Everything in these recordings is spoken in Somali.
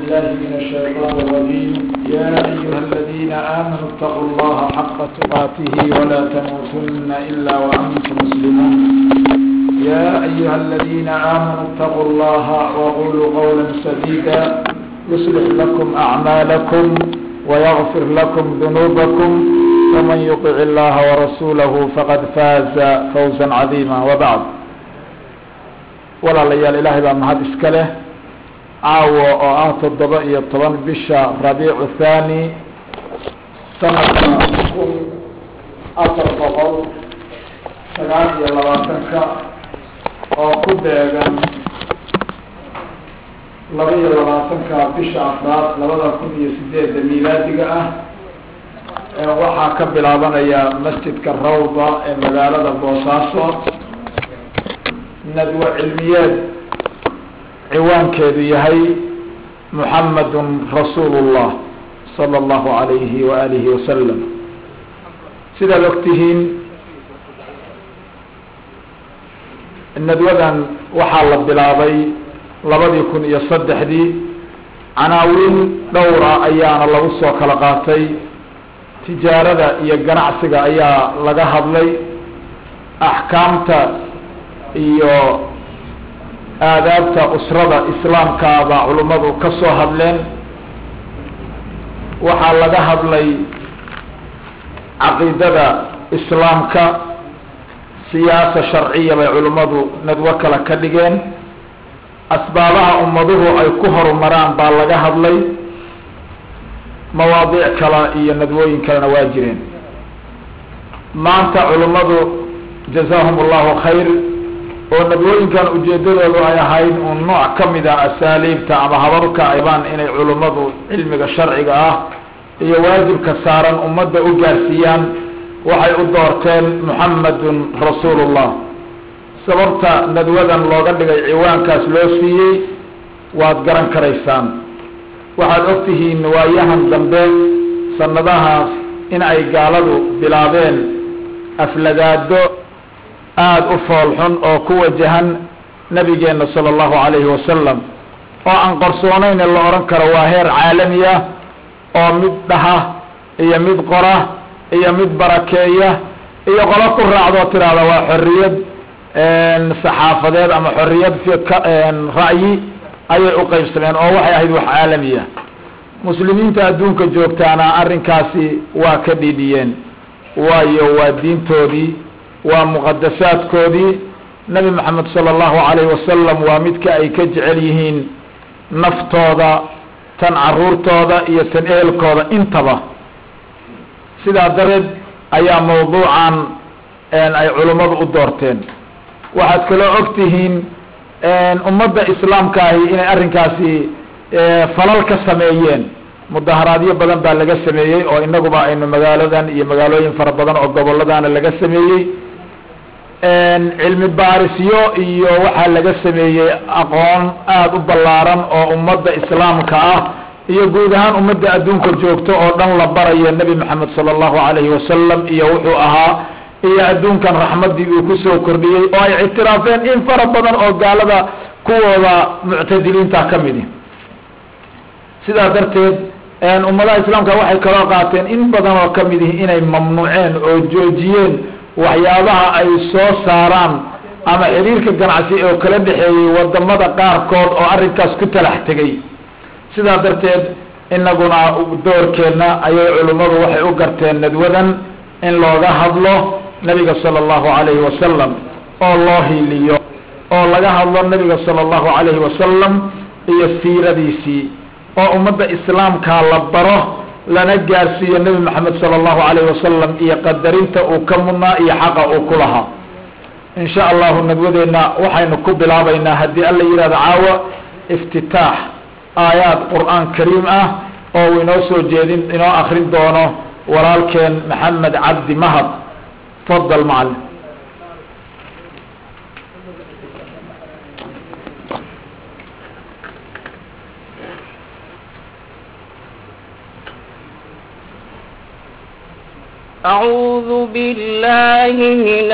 بالله من الشيطان الرجيم يا أيها الذين آمنوا اتقوا الله حق تقاته ولا تموتن إلا وأنتم مسلمون يا أيها الذين آمنوا اتقوا الله وقولوا قولا سديدا يصلح لكم أعمالكم ويغفر لكم ذنوبكم ومن يطع الله ورسوله فقد فاز فوزا عظيما وبعد walaalayaal ilaahay baa mahad iska leh caawo oo ah toddoba iyo toban bisha rabiicu thani sanadka kun afar boqol sagaal iyo labaatanka oo ku beegan laba iyo labaatanka bisha afraad labada kun iyo sideedda miilaadiga ah waxaa ka bilaabanaya masjidka rawda ee magaalada boosaaso nadwo cilmiyeed ciwaankeedu yahay muxamadun rasuulu llah sala allahu alayhi waalihi wasalam sidaad ogtihiin nadwadan waxaa la bilaabay labadii kun iyo saddexdii canaawiin dhowra ayaana lagu soo kala qaatay tijaarada iyo ganacsiga ayaa laga hadlay axkaamta iyo aadaabta usrada islaamkaabaa culimmadu ka soo hadleen waxaa laga hadlay caqiidada islaamka siyaasa sharciya bay culimmadu nadwo kale ka dhigeen asbaabaha ummaduhu ay ku horumaraan baa laga hadlay mawaadiic kale iyo nadwooyin kalena waa jireen maanta culimmadu jazaahum allahu khayr oo nadwooyinkan ujeedadoodu ay ahayd un nooc ka mid a asaaliibta ama habarka aybaan inay culimmadu cilmiga sharciga ah iyo waajibka saaran ummadda u gaarsiiyaan waxay u doorteen muxamadun rasuulullah sababta nadwadan looga dhigay ciwaankaas loo siiyey waad garan karaysaan waxaad ogtihiin waayahan dambe sanadahaas in ay gaaladu bilaabeen aflagaado aada u foolxun oo ku wajahan nabigeena sala allahu calayhi wasalam oo aan qarsoonayn la odhan karo waa heer caalami ah oo mid dhaha iyo mid qora iyo mid barakeeya iyo qolo ku raacdoo tiraahda waa xorriyad saxaafadeed ama xorriyad ra'yi ayay u qeybsameen oo waxay ahayd wax caalamiya muslimiinta adduunka joogtaana arrinkaasi waa ka dhiidhiyeen waayo waa diintoodii waa muqadasaadkoodii nabi maxamed sala allahu calayhi wasalam waa midka ay ka jecel yihiin naftooda tan caruurtooda iyo tan ehelkooda intaba sidaa dareed ayaa mawduucan ay culimmadu u doorteen waxaad kaloo ogtihiin ummadda islaamka ahi inay arrinkaasi falal ka sameeyeen mudaharaadyo badan baa laga sameeyey oo inaguba aynu magaaladan iyo magaalooyin fara badan oo gobolladana laga sameeyey cilmi baarisyo iyo waxaa laga sameeyey aqoon aada u ballaaran oo ummadda islaamka ah iyo guud ahaan ummadda adduunka joogto oo dhan la barayo nebi maxamed sala allahu calayhi wasalam iyo wuxuu ahaa iyo adduunkan raxmaddii uu kusoo kordhiyey oo ay ictiraafeen in fara badan oo gaalada kuwooda muctadiliinta ka midi sidaa darteed ummadaha islaamka waxay kaloo qaateen in badan oo ka mid ihi inay mamnuuceen oo joojiyeen waxyaabaha ay soo saaraan ama xiriirka ganacsi oo kala dhexeeyey wadamada qaarkood oo arrinkaas ku talax tegay sidaa darteed inaguna doorkeenna ayay culimmadu waxay u garteen nadwadan in looga hadlo nabiga sala allahu calayhi wasalam oo loo hiiliyo oo laga hadlo nabiga sala allahu calayhi wasalam iyo siiradiisii oo ummadda islaamkaa la baro lana gaarsiiyo nebi maxamed sala allahu calayhi wasalam iyo qadarinta uu ka mudnaa iyo xaqa uu ku lahaa in sha allahu nadwadeenna waxaynu ku bilaabaynaa haddii alla yihahdo caawa iftitaax aayaad qur-aan kariim ah oo uu inoo soo jeedin inoo akrin doono walaalkeen maxamed cabdi mahad fadal macalin أعوذ بالله من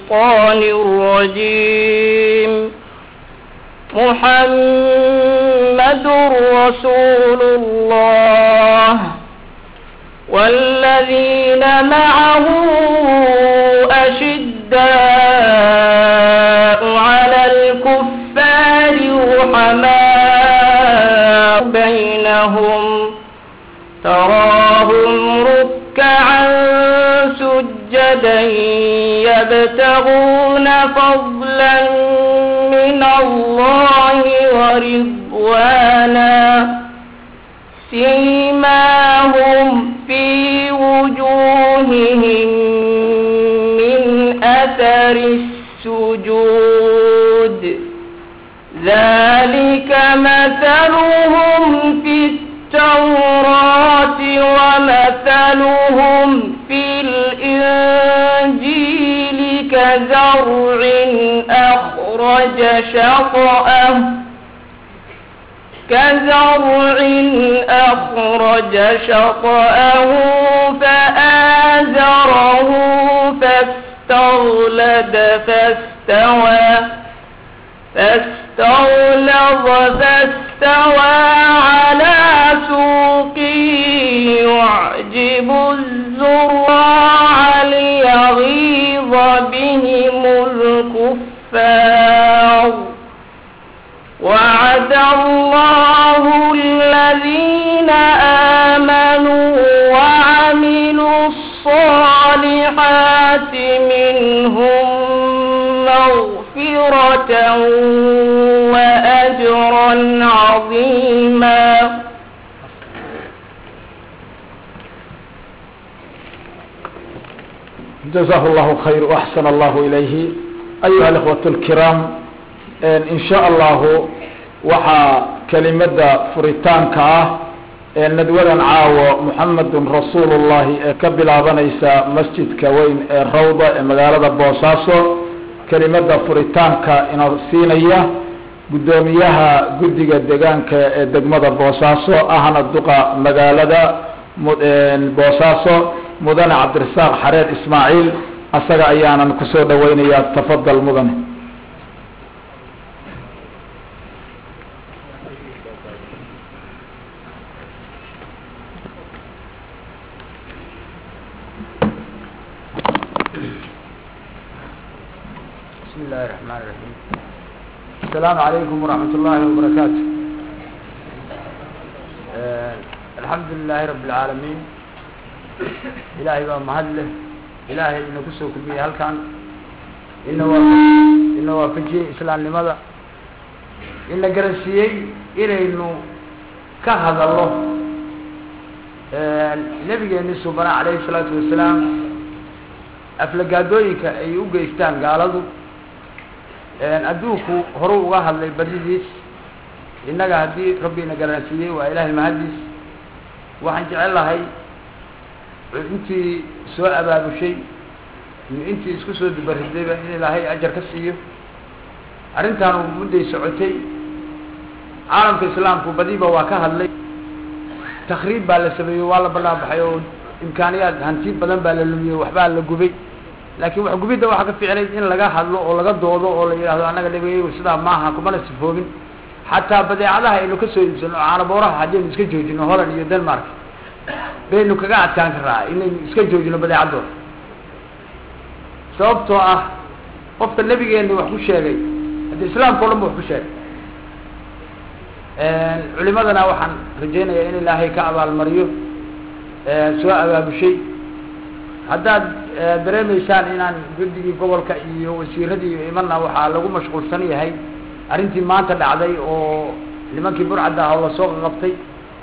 الشيطان الرجيم محمد محمد رسول الله والذين معه أشداء على الكفار رحماء بينهم تراهم ركعا سجدا يبتغون فضلا من الله ورضوانا سيماهم في وجوههم من أثر السجود ذلك مثلهم في التوراة ومثلهم في الإنجيل كزرع أخرج شطأه كزرع أخرج شطأه فآزره فاستغلد فاستوى فاستغلظ فاستوى على سوقه يعجب الزراع ليغيظ بهم الكفار وعد الله الذين آمنوا وعملوا الصالحات منهم مغفرة وأجرا عظيما جزاه الله خير وأحسن الله إليه أيها الإخوة الكرام إن شاء الله waxaa kelimada furitaanka ah ee nadwadan caawo muxamedun rasuulullahi ee ka bilaabanaysa masjidka weyn ee rawda ee magaalada boosaaso kelimada furitaanka ina siinaya guddoomiyaha guddiga deegaanka ee degmada boosaaso ahna duqa magaalada boosaaso mudane cabdirasaaq xareer ismaaciil asaga ayaanan kusoo dhaweynaya tafadal mudane بسم الله الرحمن الرحيم السلام عليكم ورحمة الله وبركاته آه الحمد لله رب العالمين إلهي بقى مهله إلهي إنه كسو كبير هل كان إنه إنه وافجي إسلام لماذا إنه قرسيي إلى إنه كهذا الله آه نبي سبحانه عليه الصلاة والسلام aflagaadooyinka ay u geystaan gaaladu adduunku horu uga hadlay badidiis innaga haddii rabbiina garansiiyey waa ilaahay mahadiis waxaan jecel lahay intii soo abaabushay iyo intii isku soo dubaridayba in ilaahay ajar ka siiyo arrintaanu mudday socotay caalamka islaamku badiba waa ka hadlay takriib baa la sameeyey waa la banaanbaxay oo imkaaniyaad hanti badan baa la lumiyey waxbaa la gubay laakiin wax gubidda waxaa ka ficnayd in laga hadlo oo laga doodo oo la yidhahdo annaga dhibay sidaa maaha kumana sifoobin xataa badeecadaha aynu kasoo iibsano caanabooraha haddaynu iska joojino holland iyo denmark baynu kaga adkaan karaa inaynu iska joojino badeecadooda sababtoo ah qofka nabigeena wax ku sheegay haddii islaamka o dhan ba wax ku sheegay culimadana waxaan rajaynayaa in ilaahay ka abaalmariyo soo abaabushay haddaad dareemaysaan inaan guddigii gobolka iyo wasiiradii iyo imana waxaa lagu mashquulsan yahay arrintii maanta dhacday oo nimankii burcadda ah oo lasoo qaqabtay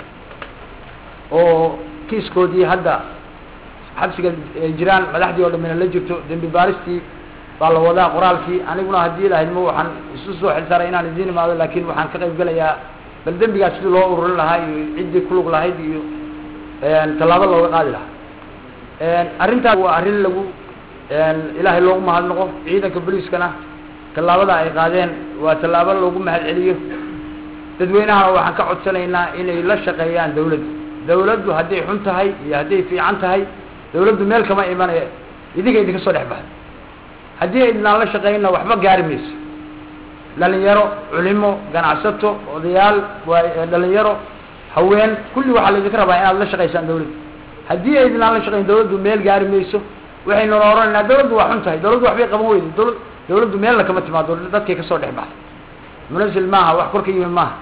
oo kiiskoodii hadda xabsiga jiraan madaxdii oo dhamina la jirto dembi baaristii baa la wadaa qoraalkii aniguna haddii lahaydma waxaan isu soo xilsaaray inaan idiin imaado laakin waxaan ka qayb gelayaa bal dembigaas sidii loo ururin lahaa iyo ciddii kulug lahayd iyo tallaabo looga qaadi lahaa arrintaas waa arrin lagu ilaahay loogu mahadnaqo ciidanka boliiskana tallaabada ay qaadeen waa tallaabo loogu mahad celiyo dadweynahana waxaan ka codsanaynaa inay la shaqeeyaan dawladda dawladdu hadday xun tahay iyo hadday fiican tahay dawladdu meel kama imanaya idinka idinka soo dhex baxda haddii aydnaan la shaqeynna waxba gaari mayso dhalinyaro culimo ganacsato odayaal waa dhalinyaro haween kulli waxaa laydinka rabaa inaad la shaqaysaan dawladda haddii aydinaan la shaqayn dawladdu meel gaari mayso waxaynu oranayna dawladdu waa xun tahay dawladdu waxbay qaban weyda dawla dawladdu meelna kama timaado dadkay kasoo dhex baxday munazil maaha wax kor ka yimi maaha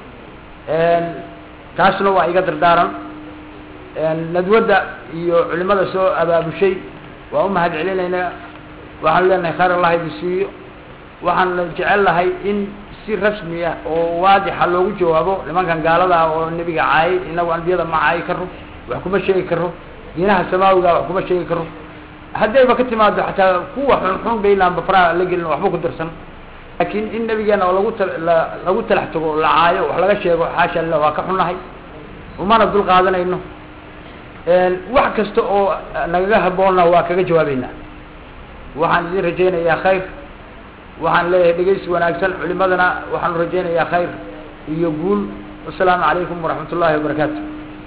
taasna waa iga dardaaran nadwadda iyo culimada soo abaabushay waa u mahad celinaynaa waxaan leenahay khayr allah idin siiyo waxaan jecel lahay in si rasmi ah oo waadixa loogu jawaabo nimankan gaalada ah oo nebiga caayay inagu ambiyada ma caayi karo wax kuma sheegi karo diinaha samaawiga wax kuma sheegi karo haddayba ka timaado xataa kuwa xunxun baylaanba faraha la gelin waxba ku darsan laakiin in nabigeena oo lagu tal lagu talax tago la caayo wax laga sheego xaasha lillah waa ka xunnahay umana dul qaadanayno wax kasta oo nagaga haboonna waa kaga jawaabeynaa waxaan idin rajaynayaa khayr waxaan leeyahay dhegaysi wanaagsan culimadana waxaanu rajaynayaa khayr iyo guul wasalaamu calaykum waraxmat ullahi wabarakaatu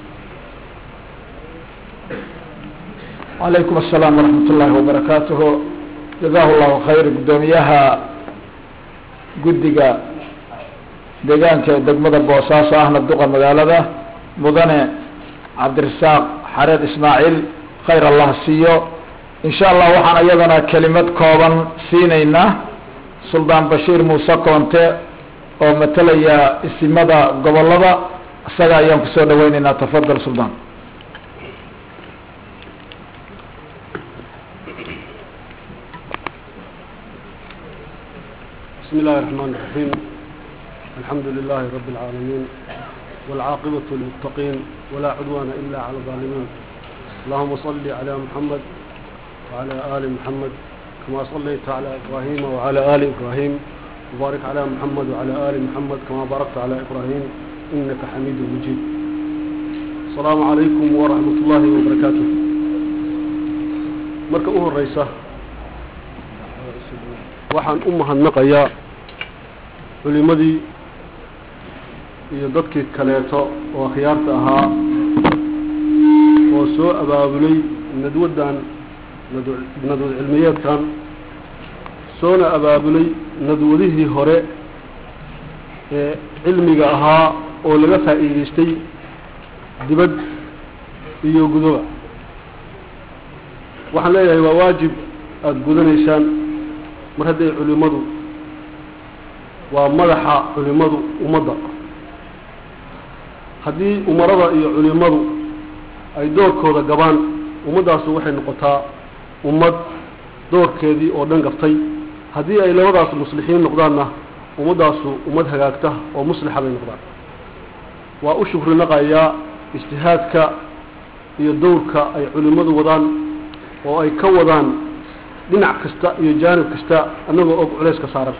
calaykum asalaam waraxmat ullaahi wabarakaatuhu jazahu llahu khayr guddoomiyaha guddiga deegaanka ee degmada boosaaso ahna duqa magaalada mudane cabdirasaaq xareed ismaaciil khayr allah siiyo insha allah waxaan iyadana kelimad kooban siinaynaa suldaan bashiir muuse koonte oo matalaya isimada gobolada isaga ayaan kusoo dhaweyneynaa tafadal suldaan بسم الله الرحمن الرحيم الحمد لله رب العالمين والعاقبة للمتقين ولا عدوان إلا على الظالمين اللهم صل على محمد وعلى آل محمد كما صليت على إبراهيم وعلى آل إبراهيم وبارك على محمد وعلى آل محمد كما باركت على إبراهيم إنك حميد مجيد السلام عليكم ورحمة الله وبركاته مركبه الرئيسة waxaan u mahadnaqayaa culimadii iyo dadkii kaleeto oo akhyaarta ahaa oo soo abaabulay nadwaddan nadwad cilmiyeedkan soona abaabulay nadwadihii hore ee cilmiga ahaa oo laga faa'iideystay dibad iyo gudoba waxaan leeyahay waa waajib aada gudanaysaan mar hadday culimadu waa madaxa culimadu ummadda haddii umarada iyo culimadu ay doorkooda gabaan ummaddaasu waxay noqotaa ummad doorkeedii oo dhan gaftay haddii ay labadaas muslixiin noqdaanna ummaddaasu ummad hagaagta oo muslixa bay noqdaan waa u shukri naqayaa ijtihaadka iyo dowrka ay culimadu wadaan oo ay ka wadaan dhinac kasta iyo jaanib kasta annagoo og culayska saaran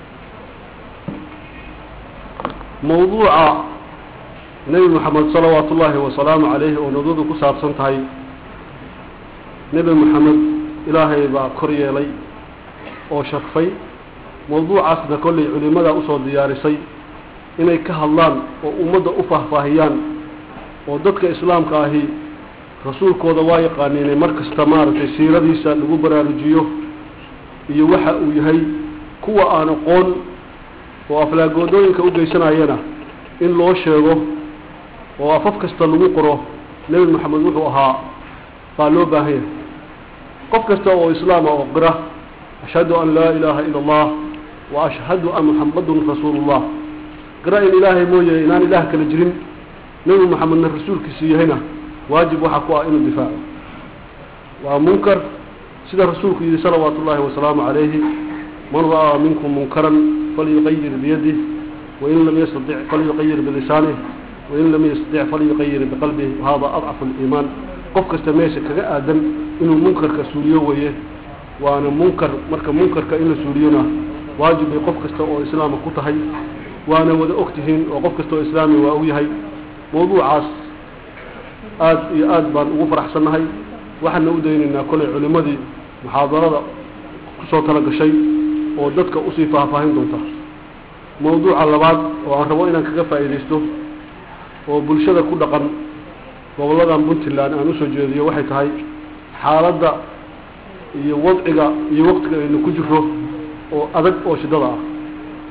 mawduuca nebi moxamed salawaatu ullaahi wasalaamu calayhi oo nadwadu ku saabsan tahay nebi moxamed ilaahay baa kor yeelay oo sharfay mawduucaasna kollay culimada usoo diyaarisay inay ka hadlaan oo ummadda u faahfaahiyaan oo dadka islaamka ahi rasuulkooda waa yaqaaniinay mar kasta maaragtay siiradiisa lagu baraarujiyo iyo waxa uu yahay kuwa aan aqoon oo aflaagoodooyinka u geysanayana in loo sheego oo afaf kasta lagu qoro nebi moxamed wuxuu ahaa baa loo baahan yahay qof kasta oo islaama oo qira ashhadu an laa ilaaha ila allah wa ashhadu an muxamadun rasuulullah qira in ilaahay mooye inaan ilaah kala jirin nebi moxamedna rasuulkiisu yahayna waajib waxaa ku ah inuu difaaco waa munkar sida rasuulku yihi salawaatu ullaahi wasalaamu calayhi man ra'aa minkum munkaran falyuqayir biyadih wain lam yastatic falyuqayir bilisanih wain lam yastatic falyuqayir biqalbih wahada adcafu liimaan qof kasta meesha kaga aadan inuu munkarka suuliyo weeye waana munkar marka munkarka in la suuliyona waajib bay qof kasta oo islaama ku tahay waana wada og tihiin oo qof kasta oo islaami waa u yahay mawduucaas aada iyo aada baan ugu faraxsannahay waxaana u daynaynaa kolay culimadii muxaadarada kusoo tala gashay oo dadka usii faahfaahin doonta mawduuca labaad oo aan rabo inaan kaga faa'iidaysto oo bulshada ku dhaqan gobolladan puntland aan usoo jeediyo waxay tahay xaaladda iyo wadciga iyo waqtiga aynu ku jiro oo adag oo shiddada ah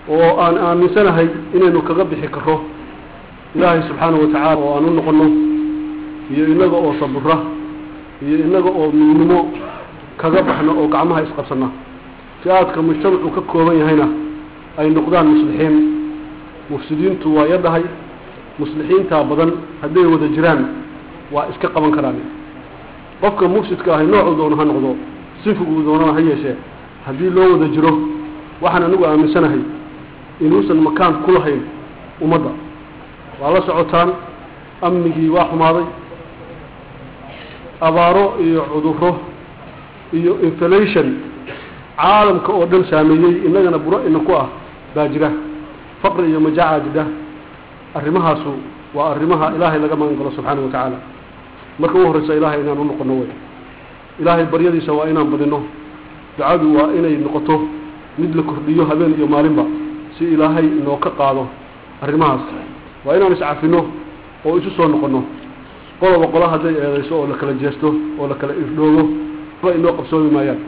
oo aan aaminsanahay inaynu kaga bixi karo ilaahay subxaanahu watacaala oo aan u noqono iyo inaga oo sabura iyo inaga oo midnimo kaga baxno oo gacmaha isqabsana fi-aadka mujtamacu ka kooban yahayna ay noqdaan muslixiin mufsidiintu waa yadhahay muslixiintaa badan hadday wada jiraan waa iska qaban karaan qofka mufsidka ahay noocuu doono ha noqdo sifiguu doonana ha yeeshee haddii loo wada jiro waxaan anigu aaminsanahay inuusan makaan ku lahayn ummadda waa la socotaan amnigii waa xumaaday abaaro iyo cuduro iyo inflation caalamka oo dhan saameeyey innagana buro ina ku ah baa jira faqri iyo majaaca jidha arrimahaasu waa arrimaha ilaahay laga magan galo subxaana wa tacaala marka u horreysa ilaahay inaan u noqono wey ilaahay baryadiisa waa inaan badino ducadu waa inay noqoto mid la kordhiyo habeen iyo maalinba si ilaahay inoo ka qaado arrimahaas waa inaan iscafino oo isu soo noqono qoloba qolo hadday eedeyso oo la kala jeesto oo la kala irdhoogo ba inoo qabsoomi maayaan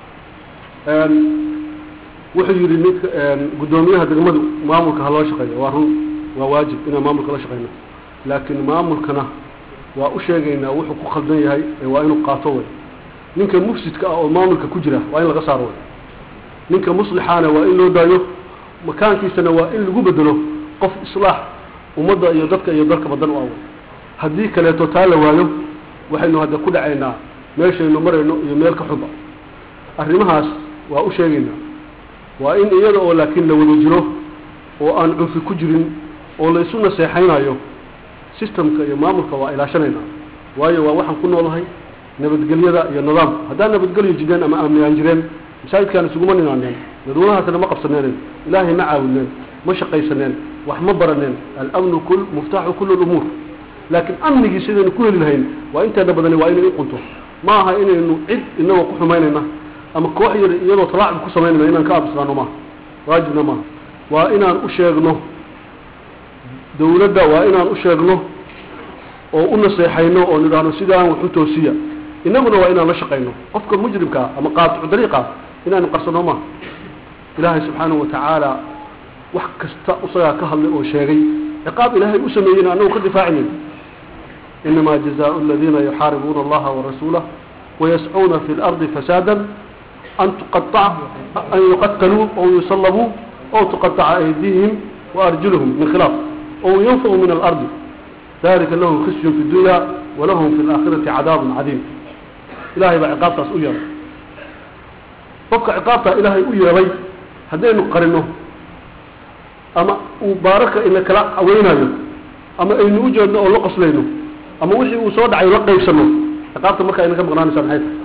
wuxuu yidhi midka guddoomiyaha degmadu maamulka ha loo shaqeeyo waa run waa waajib inaan maamulka la shaqeyno laakiin maamulkana waa u sheegaynaa wuxuu ku khaldan yahay ee waa inuu qaato wey ninka mufsidka ah oo maamulka ku jira waa in laga saaro wey ninka muslixaana waa in loo daayo makaankiisana waa in lagu bedelo qof islaax ummadda iyo dadka iyo dalka badan u away haddii kaleeto taa la waayo waxaynu hadda ku dhacaynaa meeshaynu marayno iyo meel ka xuba arrimahaas waa u sheegaynaa waa in iyada oo laakiin la wada jiro oo aan cunfi ku jirin oo la isu naseexaynayo systemka iyo maamulka waa ilaashanaynaa waayo waa waxaan ku noolahay nabadgelyada iyo nidaamka haddaan nabadgelyo jireen ama amni aan jireen masaajidkaan isuguma ninaaneen dadweynahaasna ma qabsaneen ilaahay ma caawineen ma shaqaysaneen wax ma baraneen alamnu kul muftaaxu kuli lumuur laakiin amnigii sidaynu ku heli lahayn waa inteena badani waa inay uqunto ma aha inaynu cid inagoo ku xumaynayna ama koox yar iyadoo talaacub ku samaynayna inaan ka aabislaano maaha waajibna maaha waa inaan u sheegno dawladda waa inaan u sheegno oo u naseexayno oo nidhaahno sidaan wax u toosiya inaguna waa inaan la shaqayno qofka mujrimkaa ama qaaticu dariiqa inaanu qarsano maaha ilaahay subxaanahu watacaala wax kasta isagaa ka hadlay oo sheegay ciqaab ilaahay u sameeyeyna annagu ka difaacineyn inamaa jazaau aladiina yuxaaribuuna allaha warasuulah wayascuuna fi lardi fasaada an tuqaa an yuqataluu aw yusallabuu aw tuqataca aydihim waarjuluhum min khilaaf aw yunfau min alardi dalika lahum khisyun fi dunya walahum fi laakhirati cadaabun cadiim ilahay baa ciqaabtaas u yeelay qofka ciqaabtaa ilaahay u yeelay haddaynu qarino ama uu baaraka ina kala caweynayo ama aynu u jeedno oo la qoslayno ama wixii uu soo dhacay la qaybsano ciqaabta markaa ina ka maqnaanaysaa maxay tahay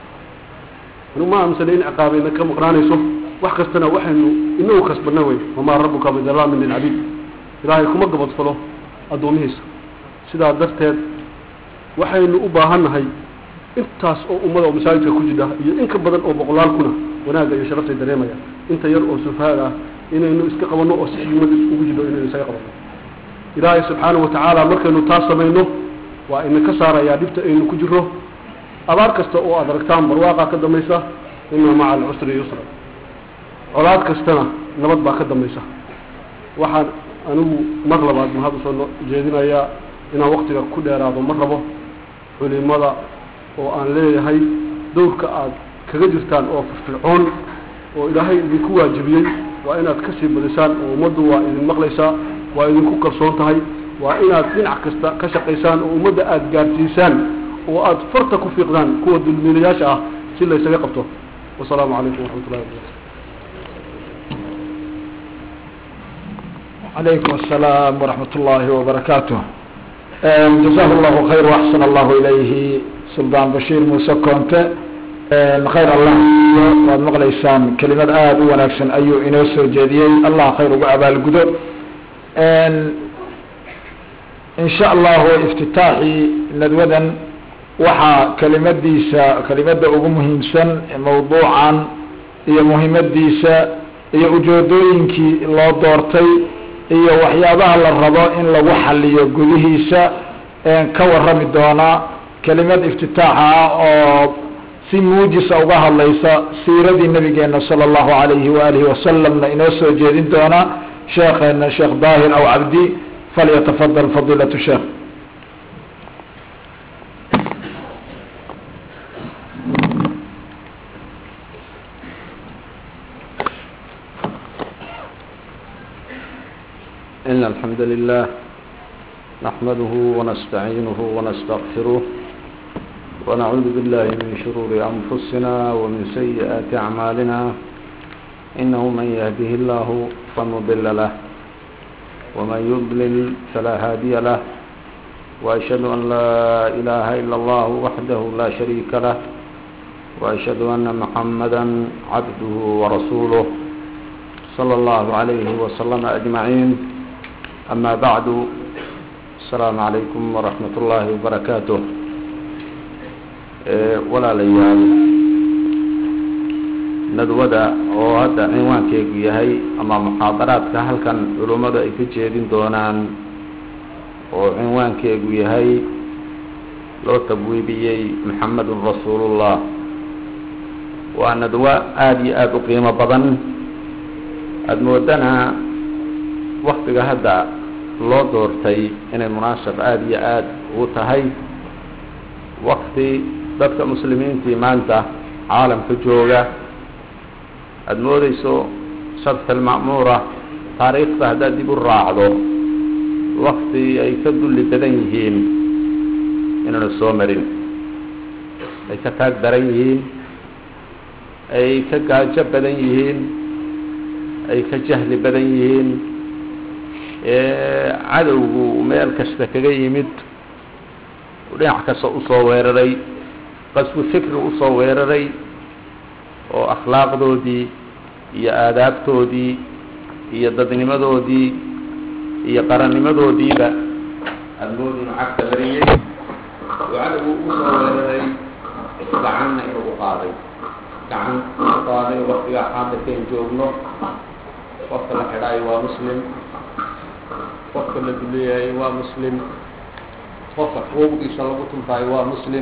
anigu ma aaminsana in ciqaaba ina ka maqnaanayso wax kastana waxaynu inagu kasbana wey wamaa rabuka bidalaamin lilcabiid ilaahay kuma gabadfalo addoomihiisa sidaa darteed waxaynu u baahannahay intaas oo ummada oo masaajidka ku jidha iyo in ka badan oo boqolaalkuna wanaagga iyo sharaftay dareemayaan inta yar oo sufaad ah inaynu iska qabanno oo si xigmad ugu jidho inaynu isaga qabanno ilaahay subxaanahu watacaala markaynu taas samayno waa ina ka saarayaa dhibta aynu ku jiro abaar kasta oo aad aragtaan barwaaqaa ka dambaysa ina maca alcusri yusra colaad kastana nabad baa ka dambaysa waxaan anigu mar labaad mahad usoo no jeedinayaa inaan waktiga ku dheeraado ma rabo culimada oo aan leeyahay dowrka aad kaga jirtaan oo firfircoon oo ilaahay idinku waajibiyey waa inaad kasii badisaan oo ummaddu waa idin maqlaysaa waa idinku kalsoon tahay waa inaad dhinac kasta ka shaqaysaan oo ummadda aada gaadsiisaan oo aada farta ku fiiqdaan kuwa dulmiilayaasha ah si laysaga qabto wasalaamu calaykum waraxmat ullahi wabarakatu عليكم السلام ورحمة الله وبركاته جزاه الله خير وأحسن الله إليه سلطان بشير موسى كونت خير الله waad maqlaysaan kelimad aada u wanaagsan ayuu inoo soo jeediyey allah khayr uga abaalgudo in sha allahu iftitaaxii nadwadan waxaa kelimadiisa kelimada ugu muhiimsan mawduucan iyo muhiimadiisa iyo ujeedooyinkii loo doortay iyo waxyaabaha la rabo in lagu xaliyo gudihiisa ka warami doona kelimad iftitaaxa ah oo si muujisa uga hadlaysa siiradii nabigeena sala allahu alayhi waalihi wasalamna inoo soo jeedin doona sheekheena sheekh daahir aw cabdi falyatafadal fadiilatu sheekh إن الحمد لله نحمده ونستعينه ونستغفره ونعوذ بالله من شرور أنفسنا ومن سيئات أعمالنا إنه من يهده الله فمضل له ومن يضلل فلا هادي له وأشهد أن لا إله إلا الله وحده لا شريك له وأشهد أن محمدا عبده ورسوله صلى الله عليه وسلم أجمعين أما بعد السلام عليكم ورحمة الله وبركاته walaalayaal nadwada oo hadda cinwaankeegu yahay ama muxaadaraadka halkan culummadu ay ka jeedin doonaan oo cinwaankeegu yahay loo tabwiibiyey maxamedun rasuulullah waa nadwo aada iyo aada u qiimo badan aada moodana waktiga hadda loo doortay inay munaasab aada iyo aada ugu tahay wakti dadka muslimiintii maanta caalamka jooga aada moodeyso shabx alma'muura taariikhda haddaad dib u raacdo wakti ay ka dulli badan yihiin inaanu soo marin ay ka taag daran yihiin ay ka gaajo badan yihiin ay ka jahli badan yihiin cadowgu meel kasta kaga yimid dhinac kasta usoo weeraray qasbu fikri usoo weeraray oo akhlaaqdoodii iyo aadaabtoodii iyo dadnimadoodii iyo qarannimadoodiiba admood inu cagta mariyey oo cadowgu usoo weeraray gacanna inuu qaaday gacan u qaaday waktigaa xaadirkayn joogno qofka la xidhaayo waa muslim qofka la duleeyayo waa muslim qofka xuquuqdiisa lagu tuntaayo waa muslim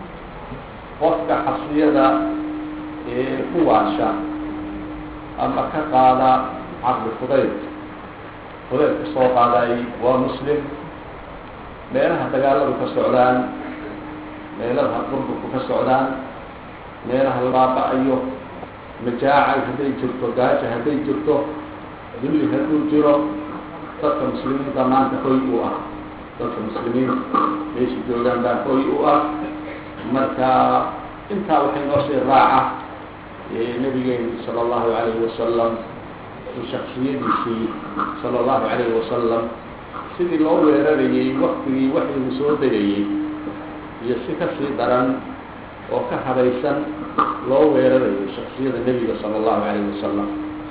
qofka xasiyada ee ku waasha ama ka qaada caqli fudayd fudayd ka soo qaadaay waa muslim meelaha dagaaladu ka socdaan meelaha burburku ka socdaan meelaha la baaba-ayo majaaca hadday jirto gaaja hadday jirto dulli hadduu jiro dadka muslimiinta maanta hoy u ah dadka muslimiin meesha joogaan baa hoy u ah marka intaa waxay noo sii raaca nabigeeni sala allahu calayhi wasalam shaksiyadiisii sala allahu calayhi wasalam sidii loo weerarayey waktigii waxyigu soo degayey iyo si kasii daran oo ka habaysan loo weerarayo shaksiyada nebiga sala allahu calayhi wasalam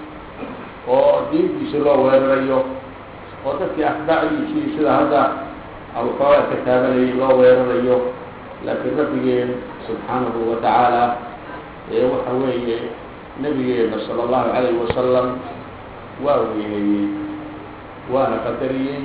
oo diintiisi loo weerarayo oo dadkii atbaacdiisii sida hadda alxooga ka taaganayay loo weerarayo laakiin rabbigeen subxaanahu wa tacaala ee waxa weeye nebigeena sala allahu calayhi wasalam waa weyneeyey waana qadariyey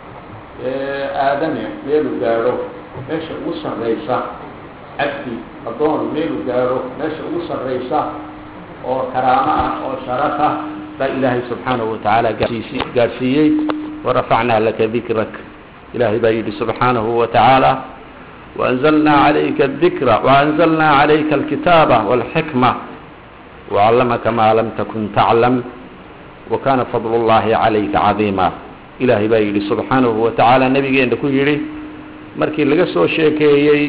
aadame meelu gaadho meesha ugu sarraysa cabdi addoon meelu gaadho meesha ugu sarraysa oo karaamo ah oo sharaf ah baa ilaahay subxaanahu watacaala gaasiisi gaadhsiiyey warafacnaa laka dikrak ilaahay baa yidhi subxaanahu wa tacaala وأنزلنا عليك الذكر وأنزلنا عليك الكتاب والحكمة وعلمك ما لم تكن تعلم وكان فضل الله عليك عظيما إلهي baa yidhi سubحaanaه وataعaalى نبigeena ku yihi markii laga soo sheekeeyey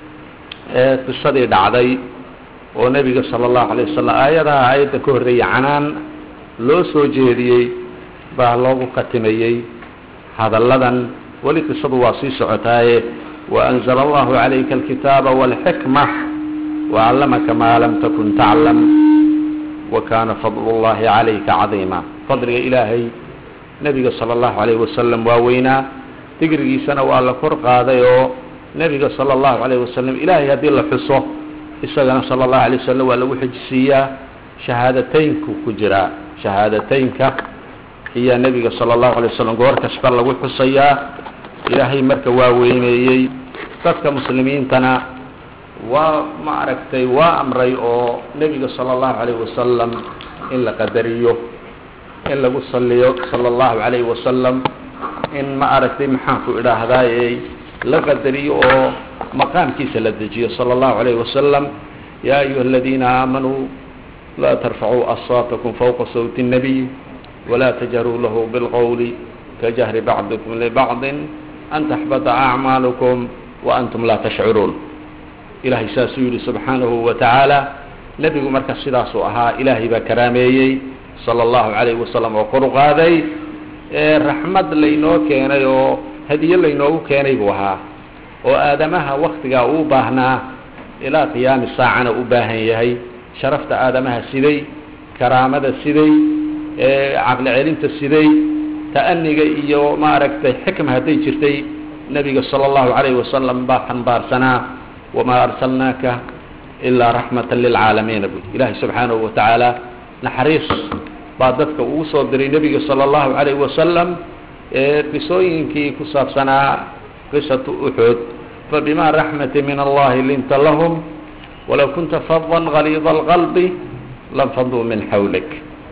qisadii dhacday oo nebiga salى الlaهu عalيه wasalam aayadaha aayadda ka horreeyey canaan loo soo jeediyey baa loogu khatimayey hadalladan weli qisadu waa sii socotaaye وأنزل الله عليك الكتاب والحكمة وعلمك ما لم تكن تعلم وكان فضل الله عليك عظيما فضل إلهي نبي صلى الله عليه وسلم واوينا تقرقيسنا وألا كرقاذيو نبي صلى الله عليه وسلم إلهي هذه الحصة إساقنا صلى الله عليه وسلم وألا وحجسية شهادتينك كجرا شهادتينك هي نبي صلى الله عليه وسلم قور كسبر لغو حصيا ilaahay marka waa weyneeyey dadka muslimiintana waa ma aragtay waa amray oo nebiga sala allahu calayh wasalam in la qadariyo in lagu saliyo sala allahu calayh wasalam in ma aragtay maxaanku idhaahdaaye la qadariyo oo maqaamkiisa la dejiyo sala allahu calayh wasalam yaa ayuha aladiina aamanuu laa tarfacuu aswaatakum fawqa sawti الnabiy walaa tajaruu lahu bilqowli kajahri bacdikum libacdin an taxbata acmaalukum wa antum laa tashcuruun ilahay saasuu yihi subxaanahu wa tacaala nebigu marka sidaasuu ahaa ilaahay baa karaameeyey sala allahu calayh wasalam oo kor u qaaday raxmad laynoo keenay oo hadiye laynoogu keenay buu ahaa oo aadamaha waktigaa uu baahnaa ilaa qiyaami saacana u baahan yahay sharafta aadamaha siday karaamada siday caqli celinta siday ta'aniga iyo ma aragtay xikma hadday jirtay nebiga sala allahu calayh wasalam baa xambaarsanaa wamaa arsalnaaka ilaa raxmatan lilcaalamiina bu ilaahay subxaanahu wa tacaala naxariis baa dadka ugu soo diray nebiga sala allahu calayh wasalam qisooyinkii ku saabsanaa qisatu uxud fabima raxmati min allahi linta lahum walow kunta fadan galiida alqalbi lanfaduu min xawlik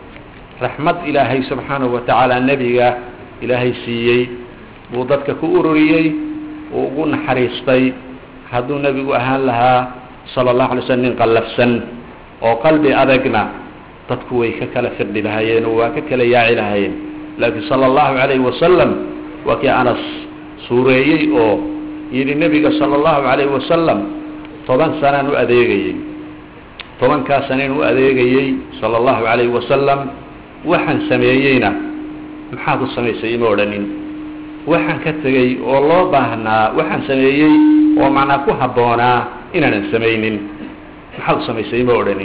raxmad ilaahay subxaanahu wa tacaala nebiga ilaahay siiyey buu dadka ku ururiyey uu ugu naxariistay hadduu nebigu ahaan lahaa sala allahu alay slm nin qallafsan oo qalbi adagna dadku way ka kala firdhi lahaayeen oo waa ka kala yaaci lahaayeen laakiin sala allahu calayhi wasalam waa kii anas suureeyey oo yidhi nebiga sala allahu calayhi wasalam toban sanaan u adeegayey tobankaa sanaan u adeegayey sala allahu calayhi wasalam waxaan sameeyeyna maxaad u samaysay ima odhanin waxaan ka tegey oo loo baahnaa waxaan sameeyey oo macnaa ku habboonaa inaanan samaynin maxaad u samaysay ima odhanin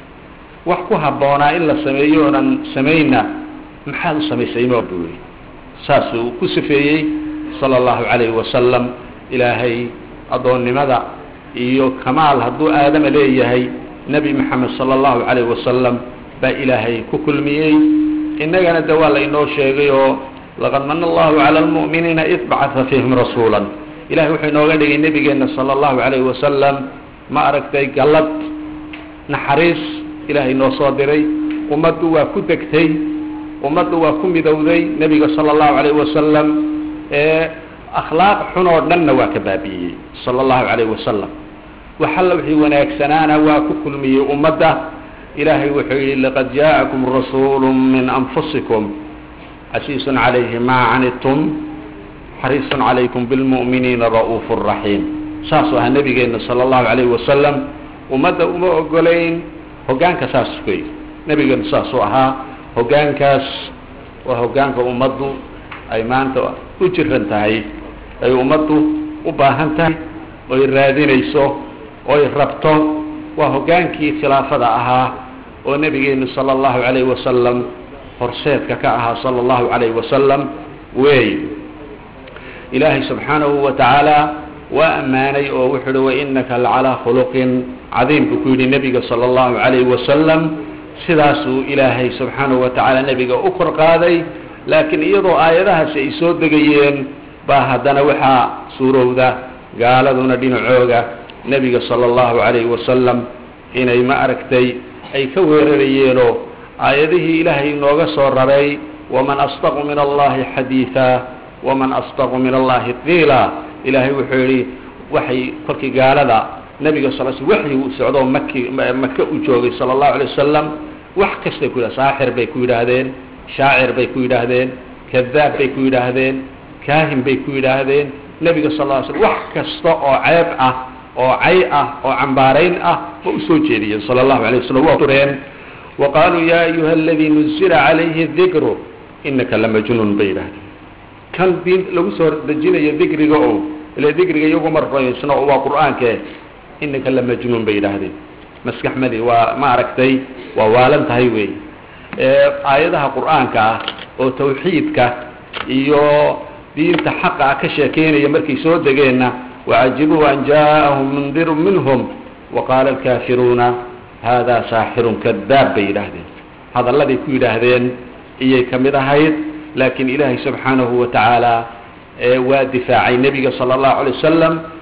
wax ku habboonaa in la sameeyo oonan samaynna maxaad u samaysay ima buu yidhi saasuu ku sifeeyey sala allahu calayhi wasalam ilaahay addoonnimada iyo kamaal hadduu aadama leeyahay nebi maxamed sala allahu calayhi wasalam baa ilaahay ku kulmiyey innagana de waa lainoo sheegay oo laqad mana allahu cala almu'miniina id bacata fiihim rasuula ilahay wuxuu inooga dhigay nebigeenna sala allahu calayhi wasalam ma aragtay gallad naxariis ilaahay noo soo diray ummaddu waa ku degtay ummaddu waa ku midowday nebiga sala allahu calayhi wasalam ee akhlaaq xun oo dhanna waa ka baabi'iyey sala allahu calayhi wasalam waxalla wixii wanaagsanaana waa ku kulmiyey ummadda ilaahay wuxuu yidhi laqad jaa'akum rasuulu min anfusikum casiisun calayhi maa canidtum xariisun calaykum bilmu'miniina ra'uufu raxiim saasuu ahaa nebigeenna sala allahu calayhi wasalam ummadda uma ogolayn hoggaanka saas wey nebigeenna saasuu ahaa hoggaankaas waa hoggaanka ummaddu ay maanta u jiran tahay ay ummaddu u baahan tahay oy raadinayso oy rabto waa hoggaankii khilaafada ahaa oo nebigeennu sala allahu calayhi wasalam horseedka ka ahaa sala allahu calayhi wasalam weey ilaahay subxaanahu wa tacaala waa ammaanay oo wuxuu uhi wainaka lacalaa khuluqin cadiim buu ku yidhi nebiga sala allahu calayhi wasalam sidaasuu ilaahay subxaanahu wa tacaala nebiga u kor qaaday laakiin iyadoo aayadahaasi ay soo degayeen baa haddana waxaa suurowda gaaladuna dhinacooga nebiga sala allahu calayhi wasalam inay ma aragtay ay ka weerarayeenoo aayadihii ilaahay nooga soo raray waman asdaqu min allahi xadiida waman asdaqu min allahi qiila ilaahay wuxuu yidhi waxay kolkii gaalada nebiga sal sl waxyi uu socdoo maki maka u joogay sala allahu alay wasalam wax kastay ku yidhah saaxir bay ku yidhaahdeen shaacir bay ku yidhaahdeen kadaab bay ku yidhaahdeen kaahin bay ku yidhaahdeen nebiga sal lla ly slm wax kasta oo ceeb ah oo cay ah oo cambaarayn ah ma u soo jeediyeen sala allahu alay wasalam waa tureen wa qaaluu yaa ayuha aladii nuzila calayhi dikru inaka lamajnuun bay yidhahdeen kan diin lagu soo dejinayo dikriga o ile dikriga iyagu marfaysno waa qur-aanke inaka lamajnuun bay yidhaahdeen maskax mali waa ma aragtay waa waalan tahay wey aayadaha qur-aanka ah oo tawxiidka iyo diinta xaqa ah ka sheekeynaya markay soo degeenna wacajibuu an jaaءahum mundiru minhum waqaala alkaafiruuna hada saaxirun kadaab bay yidhaahdeen hadalladay ku yidhaahdeen iyay ka mid ahayd laakiin ilaahay subxaanahu wa tacaala waa difaacay nebiga sala allahu alay wasalam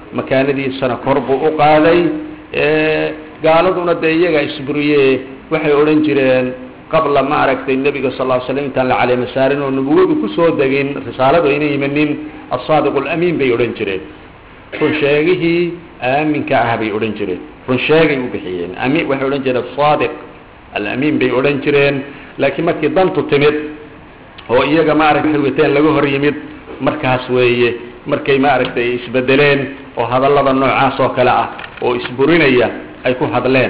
makaanadiisana kor buu u qaaday gaaladuna dee iyaga isburiye waxay odhan jireen qabla ma aragtay nebiga sal ll slam intaan la caleema saarin oo nubuwadu kusoo degin risaaladu ayna imanin asaadiq alamiin bay odhan jireen runsheegihii aaminka ah bay odhan jireen runsheegay u bixiyeen ami waxay odhan jireen saadiq alamiin bay odhan jireen laakiin markii dantu timid oo iyaga maaragtay wateen laga hor yimid markaas weeye markay maaragtay isbedeleen oo hadallada noocaas oo kale ah oo isburinaya ay ku hadleen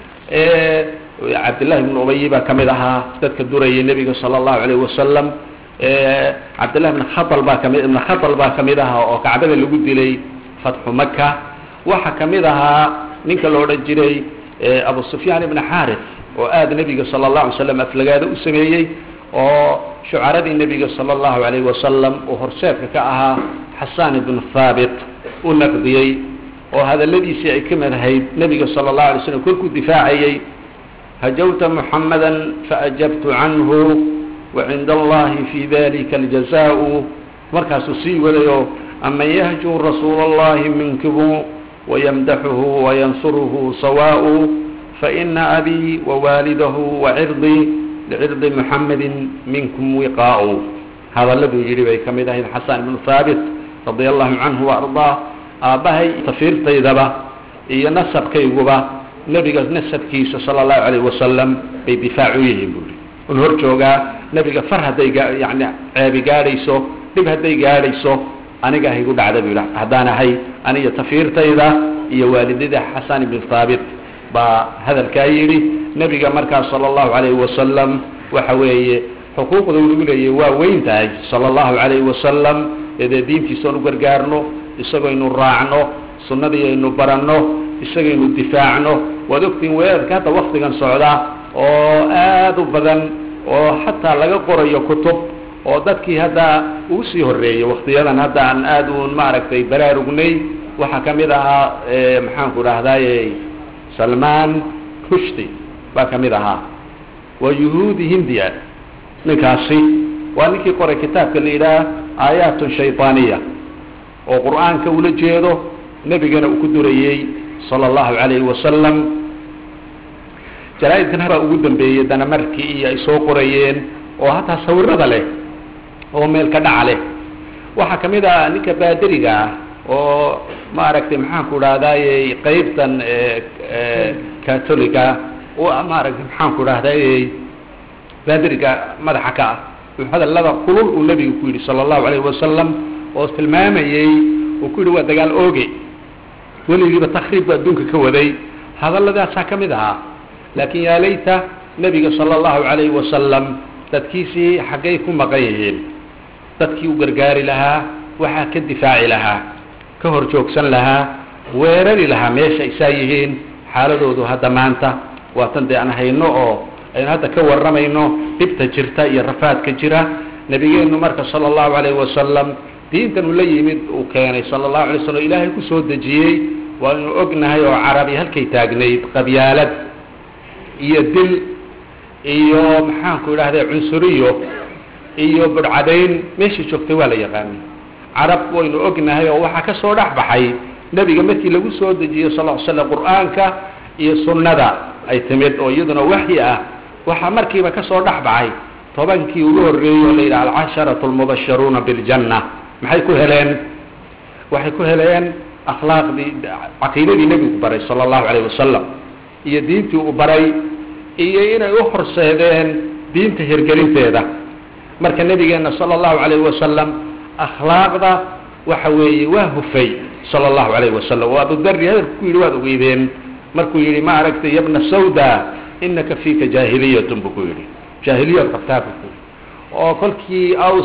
cabdillahi ibnu ubayi baa ka mid ahaa dadka durayay nebiga sala allahu alayh wasalam cabdillahi ibn khatal baa kami ibn khatal baa kamid ahaa oo kacbada lagu dilay fatxu maka waxaa kamid ahaa ninka la odhan jiray abu sufyaan ibn xaarif oo aada nebiga sala allahu alay slam aflagaado u sameeyey oo shucaradii nebiga sala allahu alayh wasalam uu horseedka ka ahaa xasaan ibnu thaabit u naqdiyey oo hadaladiisii ay ka mid ahayd nebiga sala allahu alay slam kolkuu difaacayey hajawta muxamada faajabtu canhu wacinda allahi fi dalika aljazaau markaasuu sii wadayo aman yahjuu rasuula allahi minkibu wayamdaxuhu wayansuruhu sawaau faina abii wawaalidahu wacirضii licirdi muxamadi minkum wiqaau hadalladuu yidhi bay ka mid ahayd xasan ibnu haabit radia allahu canhu waardaa aabbahay tafiirtaydaba iyo nasabkayguba nebiga nasabkiisa sala allahu alayh wasalam bay difaac u yihiin buuri un hor joogaa nebiga far hadday yani ceebi gaadhayso dhib hadday gaadhayso aniga haygu dhacda buu yidhi haddaan ahay aniga tafiirtayda iyo waalidada xasan ibnu thaabit baa hadalkaa yidhi nebiga markaas sala allahu alayhi wasalam waxa weeye xuquuqda uu nagu leeyahy waa weyn tahay sala allahu alayhi wasalam edee diintiisaanu gargaarno isagaynu raacno sunnadii aynu baranno isagaynu difaacno waad ogtihiin weerarka hadda waktigan socda oo aad u badan oo xataa laga qorayo kutub oo dadkii hadda ugu sii horeeyey waktiyadan hadda aan aad uun maaragtay baraarugnay waxaa ka mid ahaa maxaanku dhahdaye salmaan rushdi baa ka mid ahaa waa yuhuudi hindiya ninkaasi waa ninkii qoray kitaabka la yidhaah aayaatun shayطaaniya oo qur'aanka ula jeedo nebigana uu ku durayey sala allahu calayhi wasalam jaraa-idkan habaa ugu dambeeyey danamarkii iyo ay soo qorayeen oo hataa sawirada leh oo meel ka dhaca leh waxaa ka mid ah ninka baaderiga ah oo maaragtay maxaanku dhahdaye qeybtan catoliga maaragtay maxaanku dhahdaye baaderiga madaxa ka ah wuxuu hadallada kulul uu nebiga ku yidhi sala allahu alayhi wasalam oo tilmaamayey uu ku yidhi waa dagaal ooge weligiiba takriib bu adduunka ka waday hadalladaasaa ka mid ahaa laakiin yaa layta nebiga sala allahu calayhi wasalam dadkiisii xaggay ku maqan yihiin dadkii u gargaari lahaa waxaa ka difaaci lahaa ka hor joogsan lahaa weerari lahaa meesha isaa yihiin xaaladoodu hadda maanta waatan dee aan hayno oo aynu hadda ka warramayno dhibta jirta iyo rafaadka jira nebigeennu marka sala allahu calayhi wasalam diintan uu la yimid uu keenay sala allahu alay slam o ilaahay ku soo dejiyey waa inu ognahay oo carabi halkay taagnayd qabyaalad iyo dil iyo maxaanku idhahday cunsuriyo iyo budhcadayn meeshai joogtay waa la yaqaanay carab waynu ognahay oo waxaa ka soo dhex baxay nebiga markii lagu soo dejiyey sal l slam qur-aanka iyo sunnada ay timid oo iyaduna waxyi ah waxaa markiiba ka soo dhex baxay tobankii ugu horreeyey oo la yidhaha alcasharatu almubasharuuna biljanna maxay ku heleen waxay ku heleen akhlaaqdii caqiidadii nebigu baray sala allahu calayh wasalam iyo diintii uu baray iyo inay u horseedeen diinta hirgelinteeda marka nebigeenna sala allahu calayhi wasalam akhlaaqda waxa weeye waa hufay sala allahu calayhi wasalam oo abudari hadalku ku yidhi waad ogeydeen markuu yidhi ma aragtay yabna sawda inaka fiika jaahiliyatun buu ku yidhi jaahiliyaad qabtaa buu ku yidhi oo kolkii aws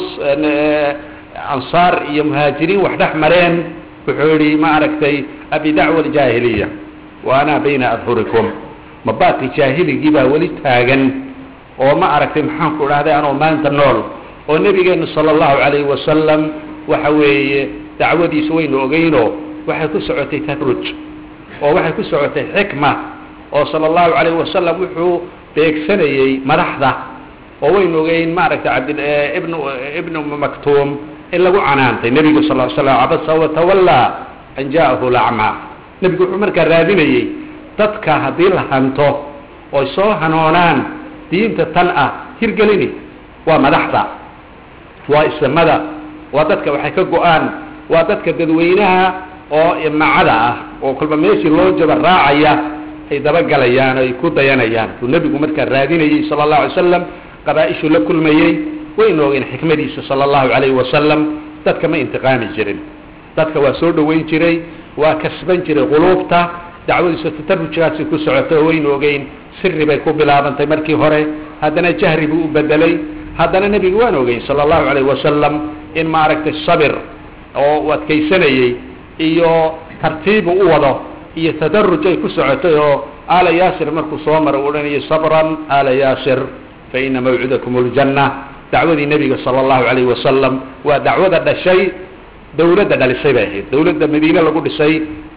ansaar iyo muhaajiriin wax dhex mareen wuxuu yidhi ma aragtay abidacwa aljaahiliya wa ana bayna adhurikum ma baaqi jaahiligii baa weli taagan oo ma aragtay maxaanku dhahday anoo maanta nool oo nebigeennu sala allahu calayhi wasalam waxa weeye dacwadiisa waynu ogeyno waxay ku socotay tadruj oo waxay ku socotay xikma oo sala allahu calayhi wasalam wuxuu beegsanayey madaxda oo waynu ogeyn maaragtay cabd ibnu ibnu maktuum in lagu canaantay nebiga sal l slam cabasa watawallaa an ja'ahu lacmaa nebigu wuxuu markaa raadinayey dadka haddii la hanto oy soo hanoonaan diinta tan ah hirgelini waa madaxda waa ismada waa dadka waxay ka go-aan waa dadka dadweynaha oo imacada ah oo kolba meeshii loo jaba raacaya ay dabagalayaan ay ku dayanayaan buu nebigu markaa raadinayey sala allahu alay slam qabaa-ishuu la kulmayey waynu ogeen xikmadiisa sala allahu calayhi wasalam dadka ma intiqaami jirin dadka waa soo dhoweyn jiray waa kasban jiray quluubta dacwadiisa tatarujkaasi ku socotay oo waynu ogeyn siri bay ku bilaabantay markii hore haddana jahri buu u bedelay haddana nebigu waan ogeyn sala allahu calayhi wasalam in maaragtay sabir oo u adkaysanayey iyo tartiibu u wado iyo tadaruj ay ku socotay oo ala yaasir markuu soo mara u odhanayo sabran ala yaasir fa ina mawcidakum ljanna dacwadii nebiga sala allahu calayhi wasalam waa dacwada dhashay dawladda dhalisay bay ahayd dawladda madiine lagu dhisay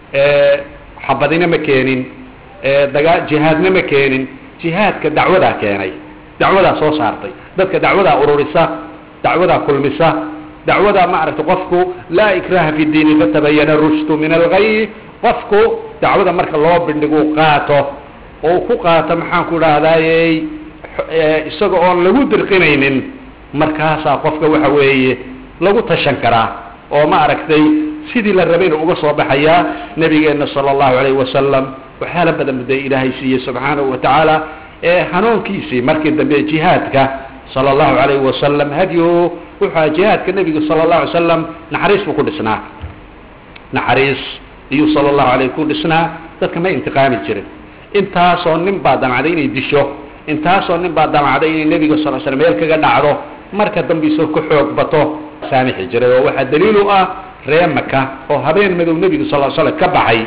xabadina ma keenin dagaa jihaadna ma keenin jihaadka dacwadaa keenay dacwadaa soo saartay dadka dacwadaa ururisa dacwadaa kulmisa dacwadaa maaragtay qofku laa ikraha fi diini fatabayana rushdu min algay qofku dacwada marka loo bindhigu qaato oo ku qaato maxaan ku idhahdaayey isaga oon lagu dirqinaynin markaasaa qofka waxa weeye lagu tashan karaa oo ma aragtay sidii la rabayna uga soo baxayaa nabigeenna sala allahu calayhi wasalam waxyaala badan dee ilaahay siiyey subxaanahu watacaala ee hanuunkiisii markii dambe jihaadka sala allahu calayhi wasalam hadyu wuxua jihaadka nebiga sala allahu alay slam naxariis buu ku dhisnaa naxariis iyuu sala allahu alayh ku dhisnaa dadka ma intiqaami jirin intaasoo nin baa damacday inay disho intaasoo nin baa damacday inay nebiga sal l slam meel kaga dhacdo marka dambe isoo ka xoog bato saamixi jiray oo waxaa daliil u ah ree maka oo habeen madow nebigu sal l slam ka baxay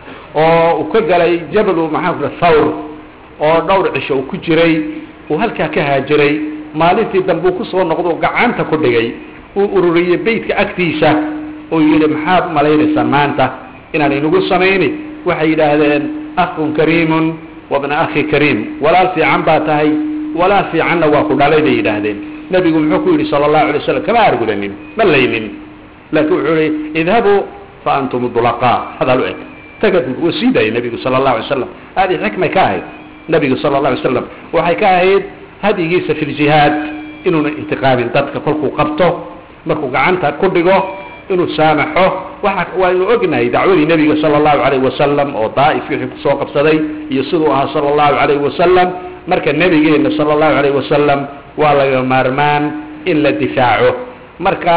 oo uu ka galay jabalu maxaan ku thawr oo dhowr cisho uu ku jiray uu halkaa ka haajiray maalintii dambe uu kusoo noqdo uu gacanta ku dhigay uu ururiyey beytka agtiisa uu yidhi maxaad malaynaysaa maanta inaan inagu samayni waxay yidhaahdeen akhun kariimun wabna akhi kariim walaal fiican baa tahay walaal fiicanna waa ku dhalay bay yidhaahdeen nebigu muxuu ku yidhi sala allahu alay slam kama argudanin ma laynin laakiin wuxuu yihi idhabuu fa antum dulaqaa hadaal u eg tagad wuu sii daayay nebigu sala allahu alay slam hadi xikmay ka ahayd nebigu sala allah alay slam waxay ka ahayd hadyigiisa fi ljihaad inuuna intiqaamin dadka kolkuu qabto markuu gacanta ku dhigo inuu saamaxo waa waynu ognahay dacwadii nebiga sala allahu calayhi wasalam oo daa'if wixii kusoo qabsaday iyo siduu ahaa sala allahu calayhi wasalam marka nebigeenna sala allahu calayhi wasalam waa laga maarmaan in la difaaco marka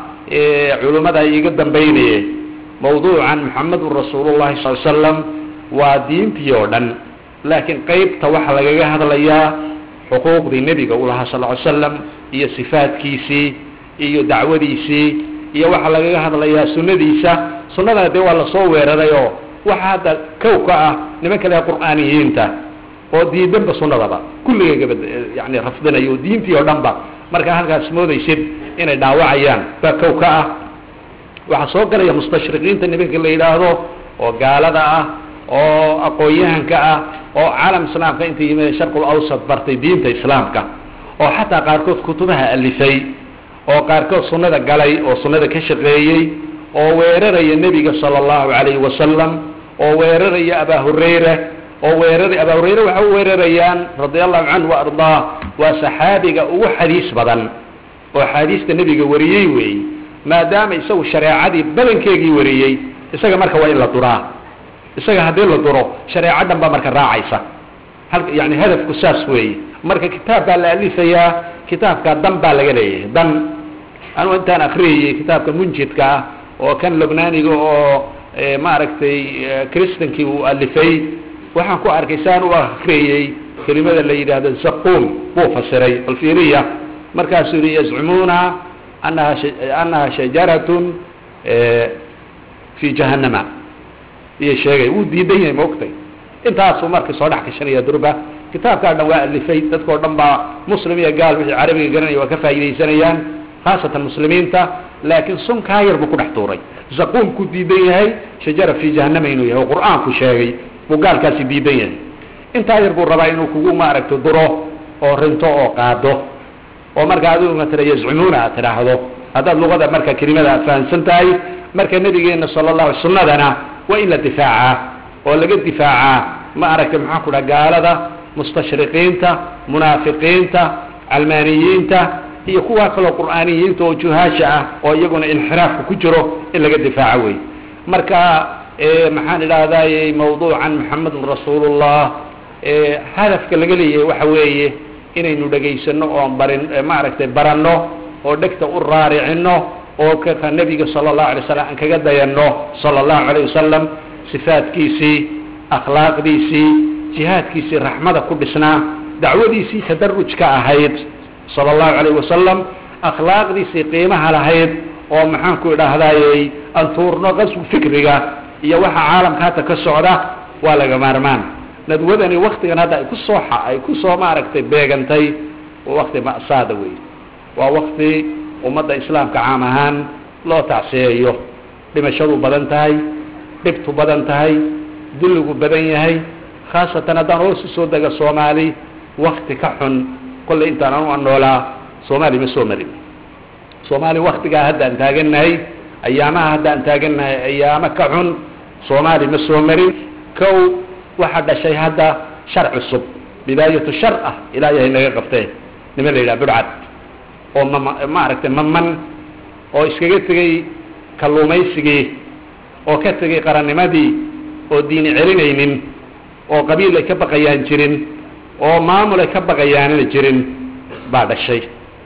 culimmada iga dambaynaye mawduucan muxamedun rasuulullahi sal slam waa diintii oo dhan laakiin qeybta waxaa lagaga hadlayaa xuquuqdii nebiga uu lahaa sal ly slam iyo sifaadkiisii iyo dacwadiisii iyo waxaa lagaga hadlayaa sunadiisa sunadana dee waa lasoo weeraray oo waxa hadda kow ka ah nimanka le qur'aaniyiinta oo diidanba sunadaba kulligagaba yani rafdinayo diintii oo dhan ba markaa halkaas moodaysid inay dhaawacayaan baa kow ka ah waxaa soo galaya mustashriqiinta nimanka la yidhaahdo oo gaalada ah oo aqoon-yahanka ah oo caalam islaamka inta yimid sharqul awsat bartay diinta islaamka oo xataa qaarkood kutubaha alifay oo qaarkood sunnada galay oo sunnada ka shaqeeyey oo weeraraya nebiga sala allahu calayhi wasalam oo weeraraya abaa hurayra oo weerara abaa hurayre waxay u weerarayaan radia allahu canhu wa ardaa waa saxaabiga ugu xadiis badan oo axaadiista nebiga wariyey weey maadaama isagu shareecadii badankeegii wariyey isaga marka waa in la duraa isaga haddii la duro shareeco dhan baa marka raacaysa hal yani hadafku saas weeye marka kitaab baa la alifayaa kitaabkaa dan baa laga leeyahay dan anugu intaan akriyayey kitaabka munjidka ah oo kan lubnaaniga oo maaragtay kristankii uu alifay waxaan ku arkay saan u akriyayey kelimada la yidhaahdo zaquum buu fasiray alfiriya markaasuu yihi yazcumuuna anaha anaha shajaratun fi jahanama iyo sheegay wuu diidan yahay maogtay intaasuu marka soo dhex gashanaya durba kitaabkaa dhan waa alifay dadkao dhan baa muslim iyo gaal wixii carabiga garanaya waa ka faa'iidaysanayaan khaasatan muslimiinta laakiin sunkaa yar buu ku dhex tuuray zaquumkuu diidan yahay shajara fi jahanama inuu yahay oo qur-aanku sheegay buu gaalkaasi diidan yahay intaa yar buu rabaa inuu kugu maaragta duro oo rinto oo qaado oo marka adigu ma tira yazcumuuna aad tidhaahdo haddaad luqada marka kelimada aad fahamsan tahay marka nabigeena sala allahu alay sunnadana waa in la difaacaa oo laga difaacaa ma aragtay maxaan ku dhaha gaalada mustashriqiinta munaafiqiinta calmaaniyiinta iyo kuwa kaloo qur'aaniyiinta oo juhaasha ah oo iyaguna inxiraafka ku jiro in laga difaaco wey marka maxaan idhahdaaye mawduucan maxamedun rasuulullah hadafka laga leeyahay waxa weeye inaynu dhegaysano oon barin maaragtay baranno oo dhegta u raaricino oo kaka nebiga sala allahu alay slam aan kaga dayanno sala allahu alayh wasalam sifaadkiisii akhlaaqdiisii jihaadkiisii raxmada ku dhisnaa dacwadiisii tadarujka ahayd sala allahu alayh wasalam akhlaaqdiisii qiimaha lahayd oo maxaan ku idhaahdayey aan tuurno qasw fikriga iyo waxa caalamka hadda ka socda waa laga maarmaan nadwadani waktigan hadda ay kusoo ay kusoo maaragtay beegantay wakti ma'saada wey waa wakti ummadda islaamka caam ahaan loo tacsiyeeyo dhimashadu badan tahay dhibtu badan tahay dulligu badan yahay khaasatan haddaan hoos usoo dega soomaali wakti ka xun kollay intaan anu noolaa soomaali ma soo marin soomaali waktigaa haddaan taagannahay ayaamaha haddaan taagannahay ayaamo ka xun soomaali ma soo marin kow waxaa dhashay hadda shar cusub bidaayatu shar ah ilaahay naga qabtee nima la yidhaha budcad oo mama maaragtay maman oo iskaga tegey kalluumaysigii oo ka tegey qarannimadii oo diini celinaynin oo qabiil ay ka baqayaan jirin oo maamul ay ka baqayaanina jirin baa dhashay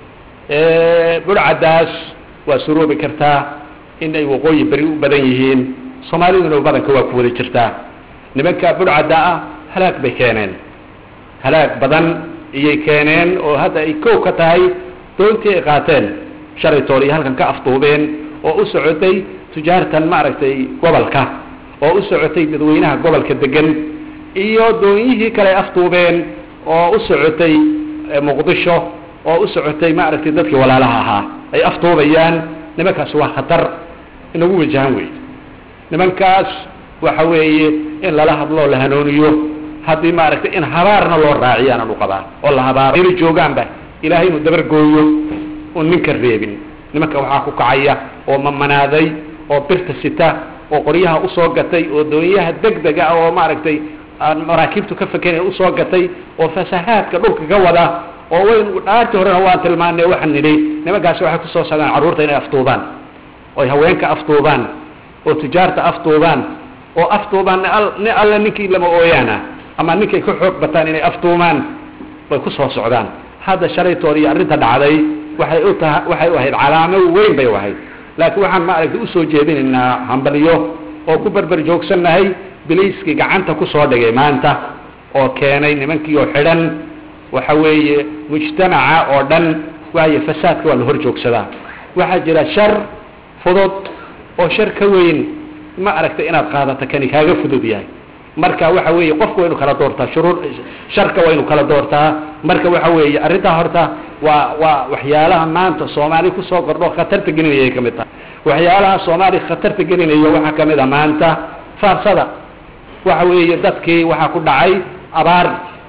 budhcaddaas waa suroobi kartaa in ay waqooyi beri u badan yihiin soomaaliduna badanka waa ku wada jirtaa nimanka budhcadda ah halaag bay keeneen halaag badan iyay keeneen oo hadda ay kow ka tahay doontii ay qaateen shalay tool iyo halkan ka afduubeen oo u socotay tujaartan maaragtay gobolka oo u socotay dadweynaha gobolka degan iyo doonyihii kale ay afduubeen oo u socotay muqdisho oo u socotay maaragtay dadkii walaalaha ahaa ay afduubayaan nimankaas waa khatar inagu wajahan wey nimankaas waxa weeye in lala hadloo la hanuuniyo haddii maaragtay in habaarna loo raaciyaanan u qabaa oo la habaaro ina joogaanba ilaahay inuu dabargooyo un ninka reebin nimanka waxaa ku kacaya oo mamanaaday oo birta sita oo qoryaha usoo gatay oo doonyaha degdega ah oo maaragtay aan maraakiibtu ka fakenayn usoo gatay oo fasahaadka dhulka ka wada oo waynu dhaartii horena waan tilmaanay waxaan nidhi nimankaasi waxay kusoo socdaan carruurta inay afduubaan oy haweenka afduubaan oo tujaarta afduubaan oo afduubaan ni alle ninkii lama ooyaana ama ninkay ka xoog bataan inay afduumaan bay kusoo socdaan hadda shalaytood iyo arrinta dhacday waxay u taha waxay u ahayd calaamo weyn bay u ahayd laakiin waxaan maaragtay usoo jeedinaynaa hambaliyo oo ku berber joogsannahay biliiskii gacanta kusoo dhigay maanta oo keenay nimankii oo xidhan waxa weeye mujtamaca oo dhan waayo fasaadka waa la hor joogsadaa waxaa jira shar fudud oo shar ka weyn ma aragtay inaad qaadato kani kaaga fudud yahay marka waxa weeye qofka waynu kala doortaa shuruur sharka waynu kala doortaa marka waxa weeye arrintaa horta waa waa waxyaalaha maanta soomaali kusoo kordho khatarta gelinayay ka mid tahay waxyaalaha soomaali khatarta gelinayo waxaa ka mid a maanta faarsada waxa weeye dadkii waxaa ku dhacay abaar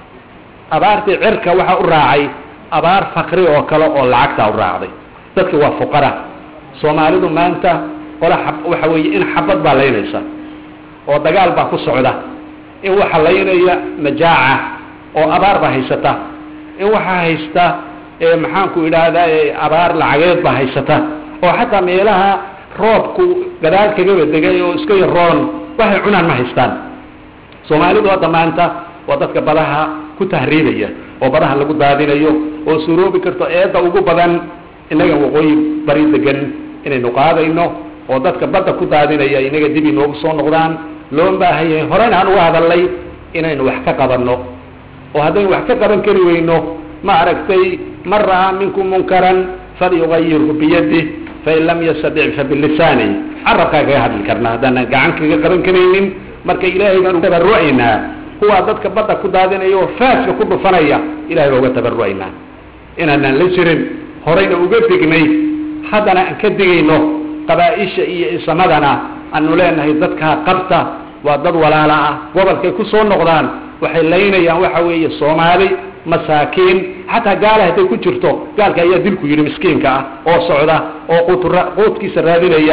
abaartii cirka waxaa u raacay abaar fakri oo kale oo lacagtaa u raacday dadki waa fuqara soomaalidu maanta qola ab waxa weeye in xabad baa laynaysa oo dagaal baa ku socda in waxa laynaya majaaca oo abaar baa haysata in waxaa haysta maxaanku idhaahdaa abaar lacageed baa haysata oo xataa meelaha roobku gadaal kagaba degay oo iska yaroon waxay cunaan ma haystaan soomaalidu hadda maanta waa dadka badaha ku tahriibaya oo badaha lagu daadinayo oo suroobi karto eedda ugu badan innaga waqooyi bari degan inaynu qaadayno oo dadka badda ku daadinaya inaga dib inoogu soo noqdaan loo baahan yahay horena aan uga hadalnay inaynu wax ka qabanno oo haddaynu wax ka qaban kari weyno ma aragtay man ra'aa minkum munkaran falyugayirhu biyadih fain lam yastadic fabilisaani carabkaa kaga hadli karnaa haddaanan gacan kaga qaban karaynin marka ilaahay baan uga tabaru'aynaa kuwaa dadka badda ku daadinaya oo faaska ku dhufanaya ilahay baan uga tabaru'aynaa inaanaan la jirin horayna uga dignay haddana aan ka digayno qabaa-isha iyo isamadana aanu leenahay dadkaa qabta waa dad walaala ah gobolkay ku soo noqdaan waxay laynayaan waxa weeye soomaali masaakiin xataa gaala hadday ku jirto gaalka ayaa dilku yidhi miskiinka ah oo socda oo quutra quudkiisa raadinaya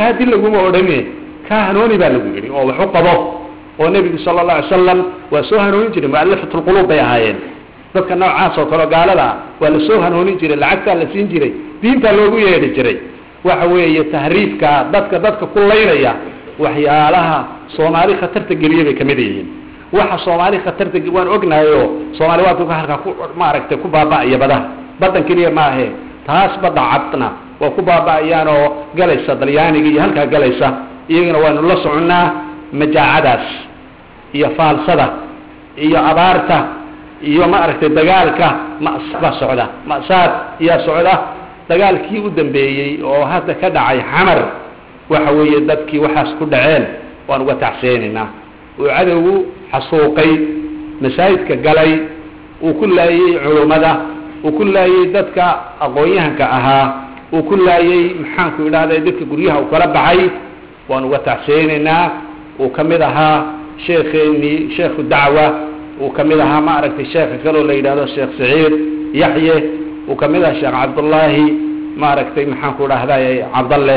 kaa dil laguma odhane kaa hanuuni baa lagu yidhi oo waxu qabo oo nebigu sala allahu alay salam waa soo hanuunin jiray mu'alafatulquluub bay ahaayeen dadka noocaas oo kale oo gaalada ah waa la soo hanuunin jiray lacagtaa la siin jiray diintaa loogu yeedhi jiray waxa weeye tahriifka dadka dadka ku laynaya waxyaalaha soomaali khatarta geliya bay kamid yihiin waxa soomaali khatarta waan ognahay oo soomaali waa dadka halkaa ku maaragtay ku baaba'aya badaha badan keliya maahe taas badda cadna waa ku baaba'ayaan oo galaysa dalyaaniga iyo halkaa galaysa iyagana waanu la soconnaa majaacadaas iyo faalsada iyo abaarta iyo maaragtay dagaalka mas baa socda ma'saad iyaa socda dagaalkii u dambeeyey oo hadda ka dhacay xamar waxa weeye dadkii waxaas ku dhaceen waan uga tacseenaynaa uu cadowgu xasuuqay masaajidka galay uu ku laayey culummada uu ku laayey dadka aqoon-yahanka ahaa uu ku laayey maxaanku idhahda dadka guryaha uu kala baxay waan uga tacseenaynaa uu ka mid ahaa sheekeennii sheekhu dacwa uu ka mid ahaa ma aragtay sheekha kaloo la yidhahdo sheekh saciid yaxye uu ka mid ahaa sheekh cabdullaahi ma aragtay maxaanku idhahday cabdalle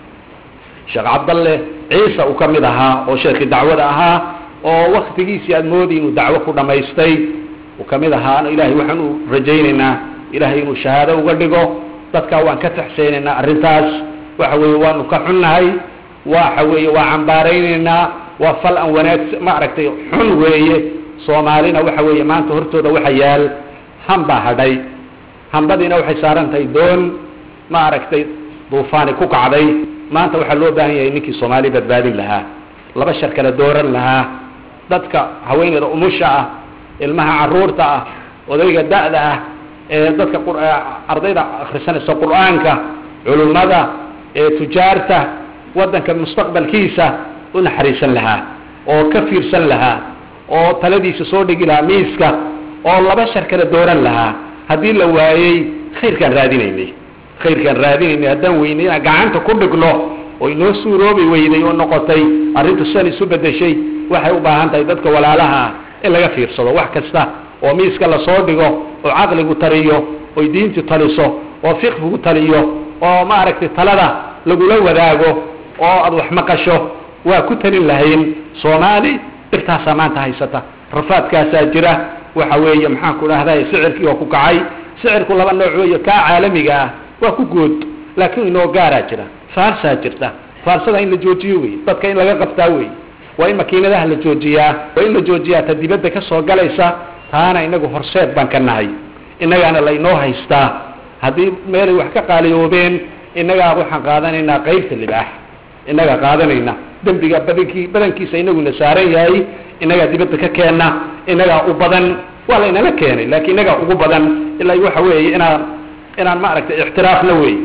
sheekh cabdalle ciise uu ka mid ahaa oo sheekii dacwada ahaa oo waktigiisii aada moodi inuu dacwo ku dhammaystay uu ka mid ahaa ilaahay waxaan u rajaynaynaa ilaahay inuu shahaado uga dhigo dadkaa waan ka taxseynaynaa arrintaas waxa weeye waanu ka xunnahay waxa weeye waa cambaaraynaynaa waa fal an wanaagsa ma aragtay xun weeye soomaalina waxa weeye maanta hortooda waxa yaal hambaa hadhay hambadiina waxay saaran tahay doon ma aragtay duufaani ku kacday maanta waxaa loo baahan yahay ninkii soomaali badbaadin lahaa laba shar kala dooran lahaa dadka haweeneyda umusha ah ilmaha caruurta ah odayga da-da ah ee dadka ardayda akhrisanaysa qur-aanka culummada ee tujaarta waddanka mustaqbalkiisa u naxariisan lahaa oo ka fiirsan lahaa oo taladiisa soo dhigi lahaa miiska oo laba shar kala dooran lahaa haddii la waayey khayrkaan raadinaynay khayrkaan raadinaynay haddaan weynay inaan gacanta ku dhigno oo inoo suuroobi weyday oo noqotay arrintu san isu bedeshay waxay u baahan tahay dadka walaalaha ah in laga fiirsado wax kasta oo miiska lasoo dhigo oo caqligu taliyo oy diintu taliso oo fiqhigu taliyo oo maaragtay talada lagula wadaago oo aada wax maqasho waa ku talin lahayn soomaali dhirtaasaa maanta haysata rafaadkaasaa jira waxa weeye maxaanku dhahday sicirkii oo ku kacay sicirku laba nooc weeye kaa caalamiga ah waa ku good laakiin inoo gaaraa jira faarsaa jirta faarsada in la joojiyo wey dadka in laga qabtaa wey waa in makiinadaha la joojiyaa waa in la joojiyaa ta dibadda ka soo galaysa taana inagu horseed baan ka nahay innagaana laynoo haystaa haddii meelay wax ka qaaliyoobeen innagaa waxaan qaadanaynaa qaybta libaax innagaa qaadanayna dembiga badankii badankiisa inaguna saaran yahay innagaa dibadda ka keenna innagaa u badan waa laynala keenay laakiin innagaa ugu badan ilaa waxa weeye inaan inaan maaragtay ixtiraafna wey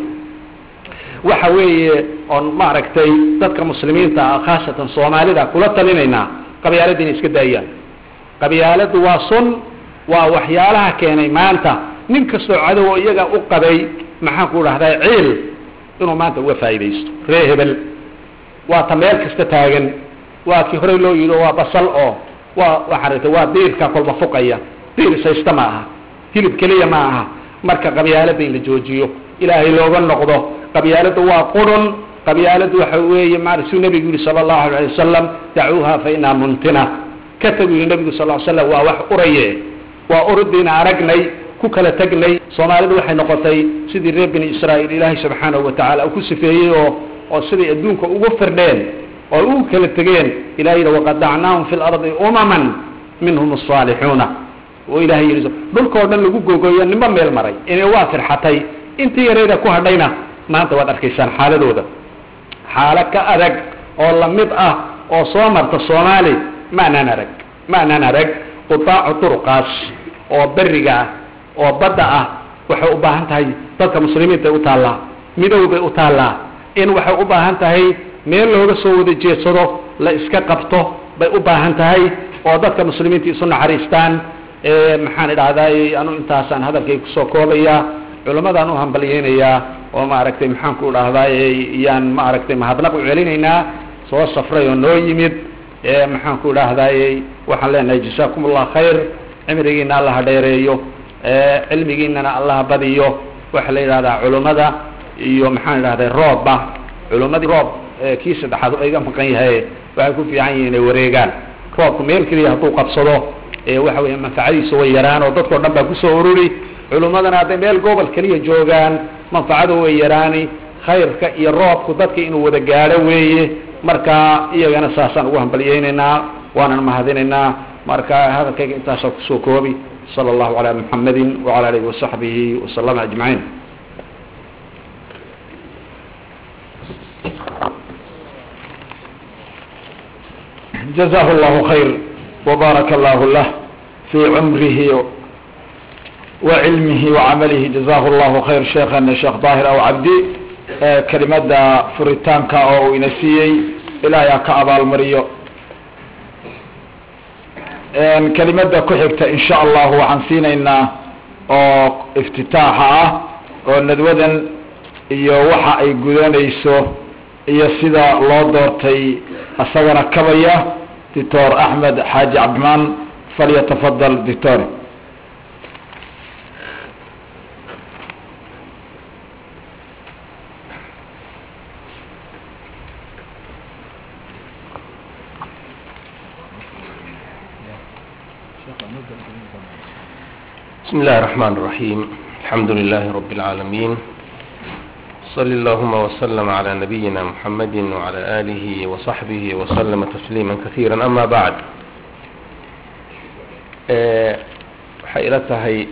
waxa weeye oon maaragtay dadka muslimiinta ah khaasatan soomaalida kula talinaynaa qabyaalada inay iska daayaan qabyaaladu waa sun waa waxyaalaha keenay maanta nin kastoo cadow iyaga u qabay maxaan ku dhahday ciil inuu maanta uga faa'iidaysto ree hebel waa ta meel kasta taagan waa kii horey loo yidhi waa basal oo waa waxaan ragtay waa diirka kolba fuqaya diir isaysta ma aha hilib keliya ma aha marka qabyaalada in la joojiyo ilaahay looga noqdo qabyaaladu waa qurun qabyaaladu waxa weeye maara suu nebigu yihi sala allahu alay wasalam dacuuha fa inaa muntina ka tagu yihi nebigu sal l slam waa wax uraye waa urdiina aragnay ku kala tegnay soomaalidu waxay noqotay sidii reer bani israa'iil ilaahay subxaanahu wa tacala uu ku sifeeyey oo oo siday adduunka ugu firdheen oo ugu kala tegeen ilahay yidhi waqadacnaahum fi lardi umaman minhum asaalixuuna oo ilahay yidhi dhulkao dhan lagu gogoyo ninba meel maray inay waa firxatay intii yarayda ku hadhayna maanta waad arkaysaan xaaladooda xaalo ka adag oo lamid ah oo soo marta soomaali maanaan arag maanaan arag qutaacu turuqaas oo beriga ah oo badda ah waxay u baahan tahay dadka muslimiintay u taallaa midow bay u taallaa in waxay u baahan tahay meel looga soo wada jeedsado la iska qabto bay u baahan tahay oo dadka muslimiinta isu naxariistaan maxaan idhahday anu intaasaan hadalkay kusoo koobayaa culammadaan u hambalyeynayaa oo maaragtay maxaan ku dhahday iyaan maaragtay mahadnaq u celinaynaa soo safray oo noo yimid maxaan ku dhahday waxaan leenahay jasaakum allah khayr cimrigiina allaha dheereeyo cilmigiinana allaha badiyo waxaa la yidhahdaa culummada iyo maxaan idhahday roobba culummadii roob kii saddexaad iga maqan yahay waxay ku fiican yihiin inay wareegaan roobku meel keliya hadduu qabsado waxa weya manfacadiisa way yaraan oo dadkao dhan baa kusoo ururi culimmadana hadday meel gobol keliya joogaan manfacada way yaraani khayrka iyo roobku dadka inuu wada gaadho weeye marka iyagana saasaan ugu hambalyeynaynaa waanan mahadinaynaa marka hadalkayga intaasoo kusoo koobi sala allahu calaa muxamedin wacala alihi wasaxbihi wasalama ajmaciin jazahu llahu khayr وبارك الله له في عمره وعلمه وعمله جزاه الله خير شيخنا الشيخ ظاهر أو عبدي كلمة فريتانكا أو إنسيي إلهي كأبا المريو كلمة كحكت إن شاء الله وعن سينينا oo iftitaaxa ah oo nadwadan iyo waxa ay gudanayso iyo sida loo doortay asagana kabaya دكتور أحمد حاج عبد الرحمن فليتفضل دكتور بسم الله الرحمن الرحيم الحمد لله رب العالمين صلى اللهم وسلم على نبينا محمد وعلى آله وصحبه وسلم تسليما كثيرا أما بعد waxay ila tahay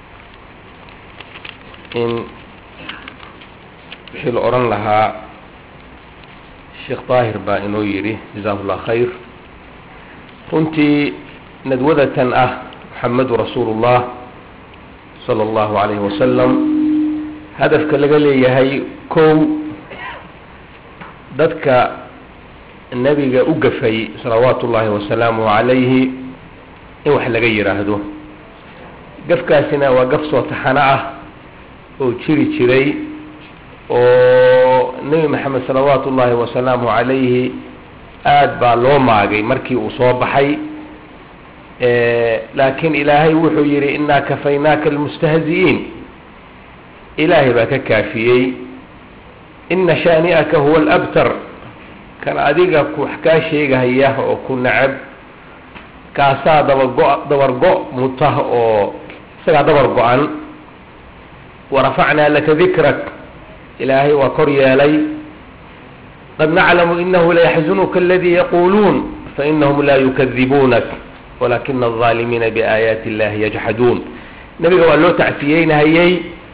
in wixii la odhan lahaa sheekh daahir baa inoo yidhi jazahu llah khayr runtii nadwadatan ah moxamedu rasuulu llah sala allahu alayhi wasalam hadafka laga leeyahay kow dadka nebiga u gafay salawaatu ullaahi wasalaamuhu calayhi in wax laga yidhaahdo gafkaasina waa gaf soo taxano ah oo jiri jiray oo nebi maxamed salawaatu ullaahi wasalaamuhu calayhi aada baa loo maagay markii uu soo baxay laakiin ilaahay wuxuu yidhi innaa kafaynaaka almustahzi'iin ilaahay baa ka kaafiyey ina shaani'aka huwa alabtar kan adiga ku wax kaa sheegahaya oo ku nacab kaasaa dabago dabar go muta oo isagaa dabar go-an warafacnaa laka dikrak ilaahay waa kor yeelay qad naclamu inahu layaxzunuka aladii yaquuluun fainahum laa yukadibuunak walakina alظaalimiina biaayaati illahi yajxaduun nebiga waa loo tacsiyeynahayey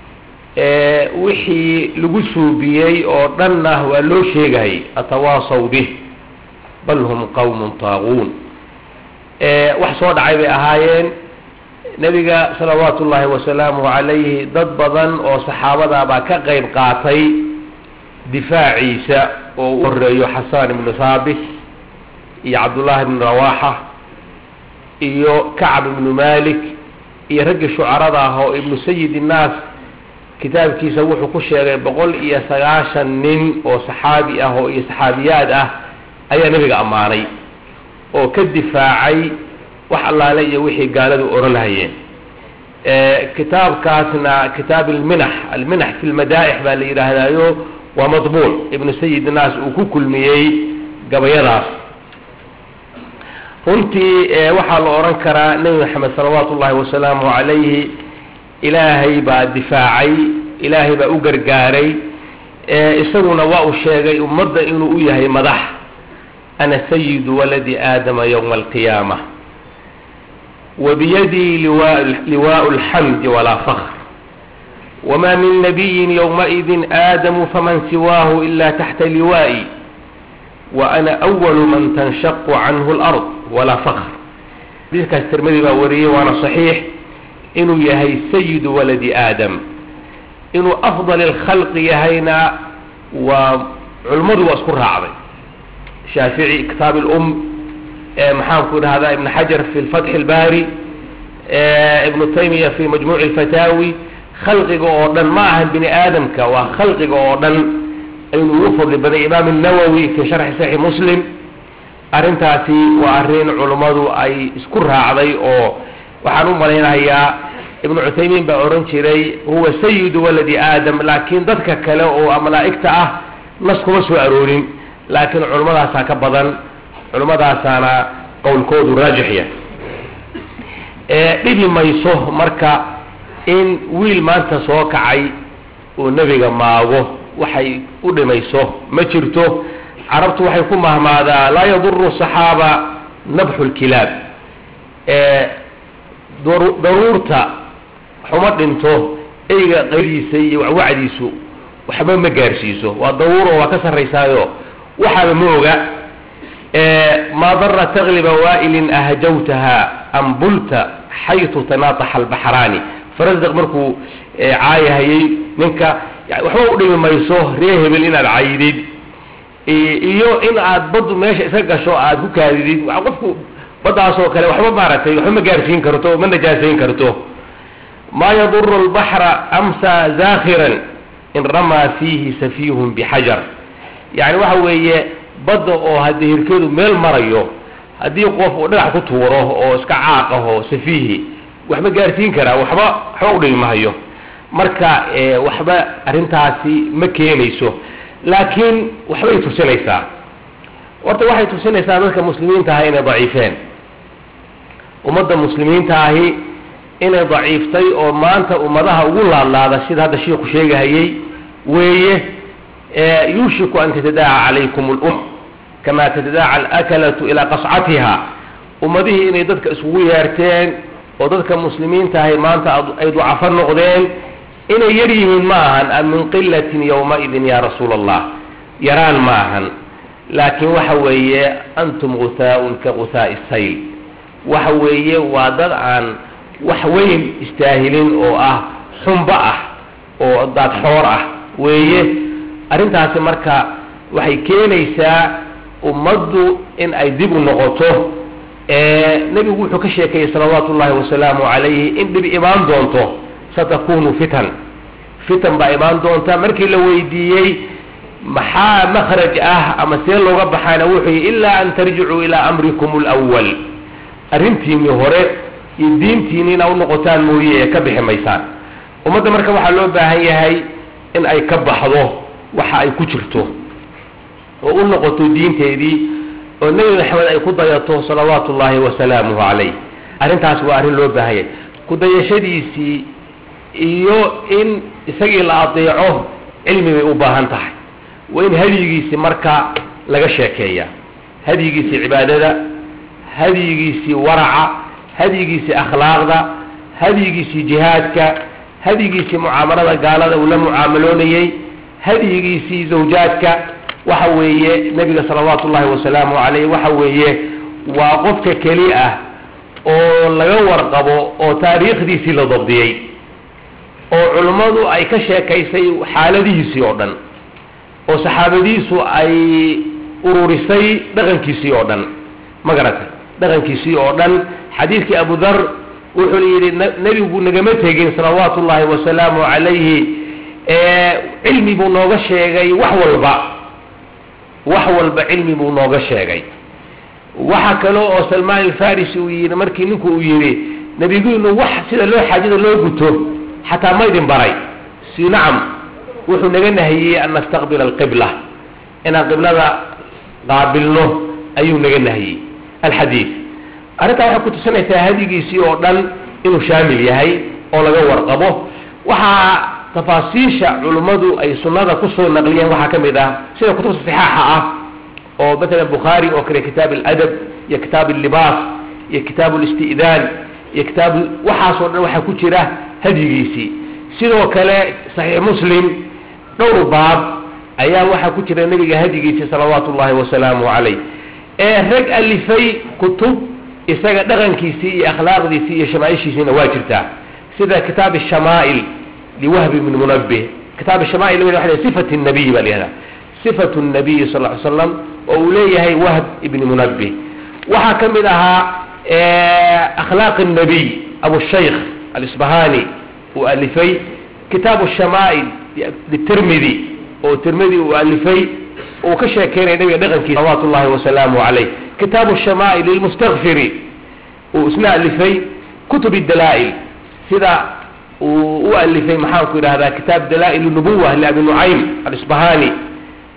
wixii lagu suubiyey oo dhanna waa loo sheegahayay atawaasaw bih bal hum qawmun taaguun wax soo dhacay bay ahaayeen nebiga salawaatu ullaahi wasalaamuhu calayhi dad badan oo saxaabada baa ka qeyb qaatay difaaciisa oo u horeeyo xasaan ibnu haabit iyo cabdullaahi ibnu rawaaxa iyo kacb ibnu malik iyo raggii shucarada ah oo ibnu sayid innaas kitaabkiisa wuxuu ku sheegay boqol iyo sagaashan nin oo saxaabi ah oo iyo saxaabiyaad ah ayaa nebiga ammaanay oo ka difaacay wax allaale iyo wixii gaaladu odhanhayeen kitaabkaasna kitaab alminax alminax fi lmadaa'ix baa la yidhaahdaayo waa madbuuc ibnu sayid naas uu ku kulmiyey gabayadaas runtii waxaa la odhan karaa nebi maxamed salawaatu ullaahi wasalaamuhu calayhi ilaahay baa difaacay ilaahay baa u gargaaray isaguna waa uu sheegay ummadda inuu u yahay madax ana sayidu waladi aadama yowma alqiyaama wabiyadii liwaau lxamdi walaa fakr wma min nabiyin ywmaئidi aadamu faman siwaahu ila taxta liwaa'i waana أwalu man tanshaqu canhu اlأrض walaa fakr xadiiskaas tirmidi baa wariyey waana صaxiix inuu yahay sayidu waladi aadam inuu afضal اlkhalqi yahayna waa culmmadu waa isku raacday shaafici kitaab اlum maxaanku idhahdaa ibn xajar fi fatxi اlbaari ibnu taymiya fi majmuuci اlfataawi khalqiga oo dhan ma ahan bini aadamka waa khalqiga oo dhan aynu ugu fadli baday imaam الnawowi fi sharxi saxi muslim arrintaasi waa arrin culummadu ay isku raacday oo waxaan u malaynayaa ibnu cuthaymiin baa ohan jiray huwa sayidu waladi aadam laakiin dadka kale oo malaa'igta ah nas kuma soo aroorin laakiin culumadaasaa ka badan culumadaasaana qowlkoodu raajix yahay dhibi mayso marka in wiil maanta soo kacay uu nebiga maago waxay u dhimayso ma jirto carabtu waxay ku mahmaadaa laa yaduru saxaaba nabxu lkilaab daruurta xuma dhinto eyga qaydiisa iyo wacwacdiisu waxba ma gaarsiiso waa daruuro waa ka sarraysaayo waxaaba ma oga maa dara tagliba waa'ilin ahjawtaha am bulta xaytu tanaataxa albaxraani farasdaq markuu caayahayey ninka waxba u dhimi mayso ree hebel inaad caydid iyo in aad baddu meesha iska gasho aad ku kaadidid qofku baddaasoo kale waxba maaragtay waxba ma gaarsiin karto ma najaasayn karto maa yaduru albaxra amsa zaakhiran in ramaa fiihi safihun bixajar yani waxa weeye badda oo haddii hirkeedu meel marayo haddii qof uu dhagax ku tuuro oo iska caaq aho safiihi waxba gaarsiin karaa waxba waxba u dhimi mahayo marka waxba arrintaasi ma keenayso laakiin waxbay tusinaysaa horta waxay tusinaysaa dadka muslimiinta ahi inay daciifeen ummadda muslimiinta ahi inay daciiftay oo maanta ummadaha ugu laadlaada sida hadda shiiku sheegahayey weeye yuushiku an tatadaaca calaykum alum kama tatadaaca alakalatu ilaa qascatiha ummadihii inay dadka isugu yeerteen oo dadka muslimiinta ahi maanta ay ducafo noqdeen inay yar yihiin ma ahan am min qilatin yowmaidin ya rasuula allah yaraan ma ahan laakiin waxa weeye antum guhaaun ka guhaa'i sayl waxa weeye waa dad aan wax weyn istaahilin oo ah xumbo ah oo daad xoor ah weeye arrintaasi marka waxay keenaysaa ummaddu in ay dib u noqoto nebigu wuxuu ka sheekeeyey salawaatu ullahi wasalaamu calayhi in dhib imaan doonto satakunu fitan fitan baa imaan doonta markii la weydiiyey maxaa makhraj ah ama see looga baxaana wuxuu yihi ilaa an tarjicuu ilaa amrikum alwal arrintiinii hore iyo diintiini inaa unoqotaan mooye ee ka bixi maysaan ummadda marka waxaa loo baahan yahay in ay ka baxdo waxa ay ku jirto oo u noqoto diinteedii oo nebi maxamed ay ku dayato salawaatu ullaahi wasalaamuhu calayh arrintaas waa arrin loo baahan yahay kudayashadiisii iyo in isagii la adeeco cilmi bay u baahan tahay waa in hadyigiisii marka laga sheekeeya hadyigiisii cibaadada hadyigiisii waraca hadyigiisii akhlaaqda hadyigiisii jihaadka hadyigiisii mucaamalada gaalada uu la mucaamaloonayey hadyigiisii zawjaadka waxa weeye nebiga salawaatu ullahi wasalaamu calayh waxa weeye waa qofka keli ah oo laga warqabo oo taariikhdiisii la dabdiyey oo culummadu ay ka sheekaysay xaaladihiisii oo dhan oo saxaabadiisu ay ururisay dhaqankiisii oo dhan ma garatay dhaqankiisii oo dhan xadiidkii abu dar wuxuu yidhi nebigu nagama tegin salawaatu ullaahi wasalaamu calayhi cilmi buu nooga sheegay wax walba wax walba cilmi buu nooga sheegay waxa kale oo salmaan alfarisi uu yidhi markii ninku uu yidhi nebigiinu wax sida loo xaajada loo guto xataa maydin baray si nacam wuxuu naga nahiyey an nastaqbila alqibla inaan qiblada qaabilno ayuu naga nahiyey alxadiid arrintaa waxay ku tusinaysaa hadigiisii oo dhan inuu shaamil yahay oo laga warqabo waxaa tafaasiisha culummadu ay sunnada kusoo naqliyeen waxaa ka mid ah sida kutubta sixaaxa ah oo matala bukhaari oo kale kitaab aladab iyo kitaab allibaas iyo kitaab alisti'daan iyo kitaab waxaasoo dhan waxaa ku jira hadyigiisii sidoo kale saxiix muslim dhowr baab ayaa waxaa ku jira nebiga hadyigiisii salawaatu ullahi wasalaamu calayh ee rag alifay kutub isaga dhaqankiisii iyo akhlaaqdiisii iyo shamaaishiisiina waa jirtaa sida kitaab shamaa'il liwahbi bn munabih kitaab shamaa'il waa sifat nabiy baa layihahda sifat nabiyi sal ly slam oo uu leeyahay wahb ibni munabih waxaa ka mid ahaa akhlaaq الnabiy abushaykh alisbahani uu alifay kitaabu shamaa'il litirmidi oo tirmidi uu alifay uu ka sheekeynaya nabiga dhaqankiisa salawatu ullahi wasalaamu calayh kitaabu shamaa'il lilmustakfiri uu isna alifay kutub dalaa'il sida uu u alifay maxaanku yidhahdaa kitaab dalaa'il nubuwa liabi nucaym alisbahani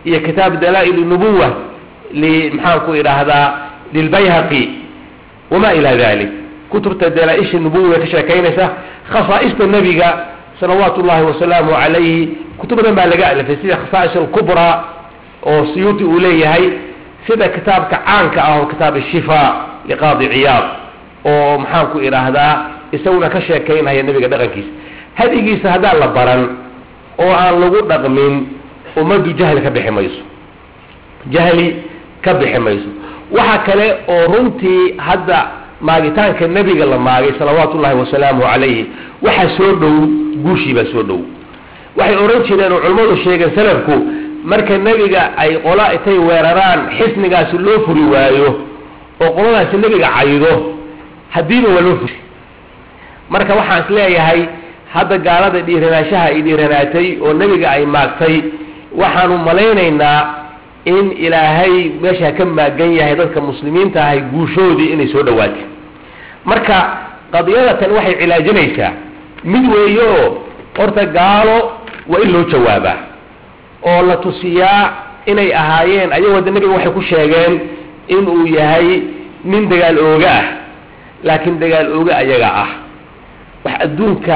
iyo kitaab dalaa'il nubuwa li maxaan ku idhaahdaa lilbayhaqi wamaa ilaa dalik kutubta dalaa-isha nubuwa ka sheekaynaysa khasaa'ista nebiga salawaatu ullahi wasalaamu calayhi kutub badan baa laga alifay sida khasaa'is alkubraa oo siyuuti uu leeyahay sida kitaabka caanka ah oo kitaab ashifa liqaadi ciyaad oo maxaan ku idhaahdaa isaguna ka sheekaynaya nebiga dhaqankiisa hadigiisa haddaan la baran oo aan lagu dhaqmin ummaddu jahli ka bixi mayso jahli ka bixi mayso waxa kale oo runtii hadda maagitaanka nebiga la maagay salawaatu ullahi wasalaamu calayhi waxaa soo dhow guushii baa soo dhow waxay odhan jireen oo culimmadu sheegeen salafku marka nebiga ay qola intay weeraraan xisnigaasi loo furi waayo oo qoladaasi nebiga caydo haddiiba waa loo furi marka waxaan is leeyahay hadda gaalada dhiiranaanshaha ay dhiiranaatay oo nebiga ay maagtay waxaanu malaynaynaa in ilaahay meesha ka maagan yahay dadka muslimiinta ahay guushoodii inay soo dhawaatay marka qadiyadatan waxay cilaajinaysaa mid weeye oo horta gaalo waa in loo jawaabaa oo la tusiyaa inay ahaayeen ayagoo de nebiga waxay ku sheegeen inuu yahay nin dagaal ooga ah laakiin dagaal ooga ayaga ah wax adduunka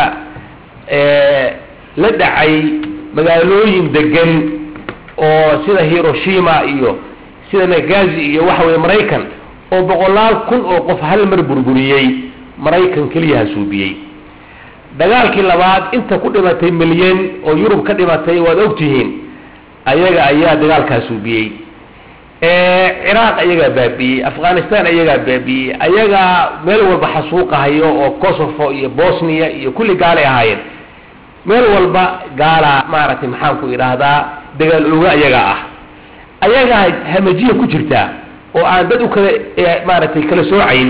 la dhacay magaalooyin degan oo sida hiroshima iyo sida nagazi iyo waxa weye maraykan oo boqolaal kun oo qof hal mar burburiyey maraykan keliya hasuubiyey dagaalkii labaad inta ku dhimatay milyan oo yurub ka dhimatay waad ogtihiin ayaga ayaa dagaalkaa suubiyey ciraaq ayagaa baabi'iyey afghanistan ayagaa baabi'iyey ayagaa meel walba xasuuqahayo oo kosovo iyo bosnia iyo kulli gaalay ahaayeen meel walba gaalaa maaragtay maxaan ku idhaahdaa dagaal oga ayaga ah ayagaa hamajiya ku jirtaa oo aan dad u kala maaragtay kala soocayn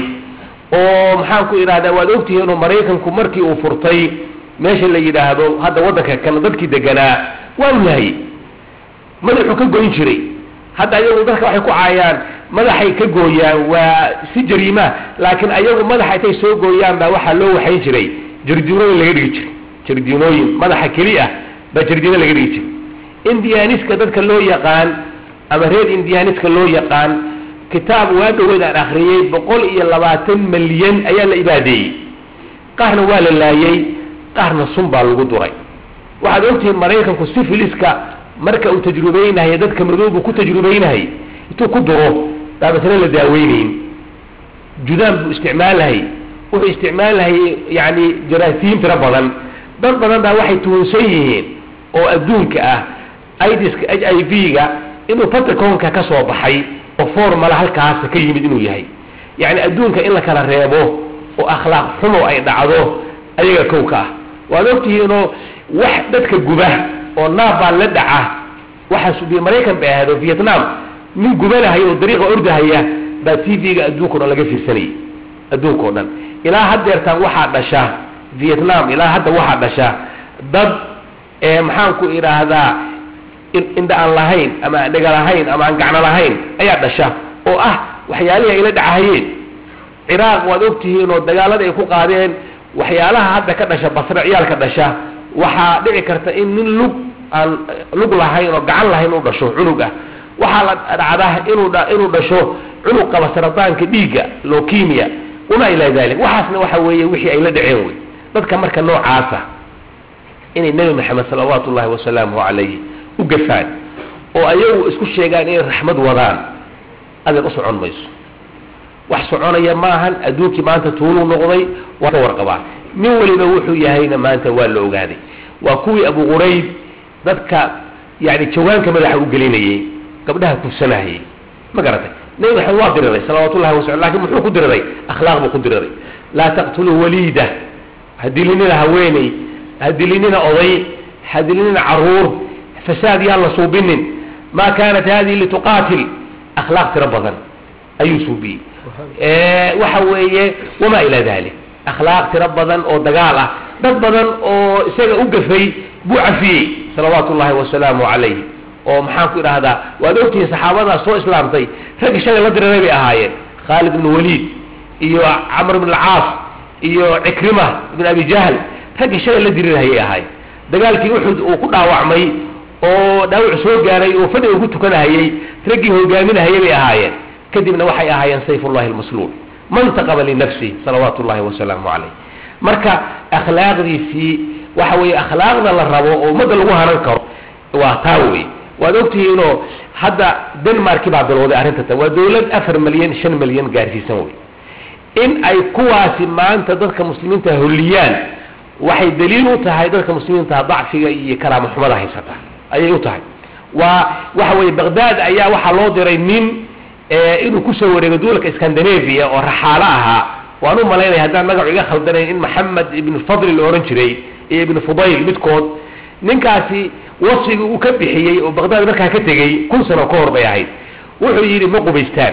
oo maxaan ku idhahdaa waad ogtihiin oo maraykanku markii uu furtay meesha la yidhaahdo hadda waddanka kan dadkii deganaa waa u lahay madaxuu ka goyn jiray hadda ayagu dadka waxay ku caayaan madaxay ka gooyaan waa si jariima laakiin ayagu madaxa intay soo gooyaan baa waxaa loo waxayn jiray jardiinooyin laga dhigi jiray jardiinooyin madaxa keli ah baa jardiino laga dhigi jiray indianiska dadka loo yaqaan ama reer indianiska loo yaqaan kitaab waa dhaweyd aan akriyey boqol iyo labaatan milyan ayaa la ibaadeeyey qaarna waa la laayey qaarna sun baa lagu duray waxaad ogtihiin maraykanku sifiliska marka uu tajrubaynahay dadka madoobu ku tajrubaynahay intuu ku duro baa masle la daaweynayn judaan buu isticmaalahay wuxuu isticmaalahay yani jaraasiin tiro badan dad badan baa waxay tuhunsan yihiin oo adduunka ah idiska h i v ga inuu pataconka ka soo baxay oo formala halkaasa ka yimid inuu yahay yacni adduunka in la kala reebo oo akhlaaq xumo ay dhacdo ayaga kow ka ah waad ogtihiinoo wax dadka guba oo naabaa la dhaca waxaas bi maraykan bay ahayd oo vietnam nin gubanahaya oo dariiqa ordahaya baa t v-ga adduunka o dhan laga fiirsanayay adduunka o dhan ilaa haddeertaan waxaa dhasha vietnam ilaa hadda waxaa dhasha dad maxaan ku idhaahdaa indha aan lahayn ama aan dhega lahayn ama aan gacno lahayn ayaa dhasha oo ah waxyaalihii ayla dhacahayeen ciraaq waad ogtihiin oo dagaalada ay ku qaadeen waxyaalaha hadda ka dhasha basre ciyaalka dhasha waxaa dhici karta in nin lug aan lug lahayn oo gacan lahayn u dhasho cunug ah waxaa la dhacdaa inuu inuu dhasho cunug qaba sarataanka dhiigga lokimia wamaa ilaa dalik waxaasna waxa weeye wixii ay la dhaceen wey dadka marka noocaasa inay nebi maxamed salawaatu ullahi wasalaamuhu calayhi u gafaan oo ayagu isku sheegaan inay raxmad wadaan adeer u socon mayso wax soconaya maahan adduunkii maanta tuuluu noqday waa ka warqabaa nin waliba wuxuu yahayna maanta waa la ogaaday waa kuwii abu qurayd dadka yani jawaanka madaxa u gelinayay gabdhaha kufsanahayay ma garatay nebi maxamed waa diriray salawaatu ullahi wasala lakin muxuu ku diriray akhlaaq buu ku diriray laa taqtuluu waliida hadilinina haweeney hadilinina oday hadilinina caruur fasaad yaan la suubinin ma kanat hadihi lituqaatil akhlaaq tiro badan ayuu suubiyey waxa weeye wamaa ilaa dalik akhlaaq tiro badan oo dagaal ah dad badan oo isaga u gafay buu cafiyey salawaatu ullahi wasalaamu calayh oo maxaan ku idhaahdaa waad ogtihiin saxaabadaas soo islaamtay raggi shalay la diriray bay ahaayeen khaalid ibn waliid iyo camr ibn alcaas iyo cikrima ibn abi jahl raggii shalay la dirirhayay ahaayeen dagaalkii uxud uu ku dhaawacmay oo dhaawac soo gaaray oo fadhiga ku tukanahayey raggii hogaaminahayay bay ahaayeen kadibna waxay ahaayeen sayfullahi almasluul mantaqaba linafsi salawaatu ullahi wasalaamu calayh marka akhlaaqdiisii waxa weeye akhlaaqda la rabo oo ummadda lagu hanan karo waa taa wey waad ogtihiinoo hadda denmarki baa bilowday arrinta tan waa dawlad afar milyan shan milyan gaarsiisan wey in ay kuwaasi maanta dadka muslimiinta holliyaan waxay daliil u tahay dadka muslimiinta dacfiga iyo karaamo xumada haysata ayay u tahay waa waxa weeye baqdaad ayaa waxaa loo diray nin inuu kusoo wareego duulka scandinavia oo raxaalo ahaa waan u malaynaya haddaan magacu iga khaldanayn in maxamed ibnu fadli la ohan jiray iyo ibnu fudayl midkood ninkaasi wasfigii uu ka bixiyey oo baqdaad markaa ka tegey kun sano ka hor bay ahayd wuxuu yidhi ma qubaystaan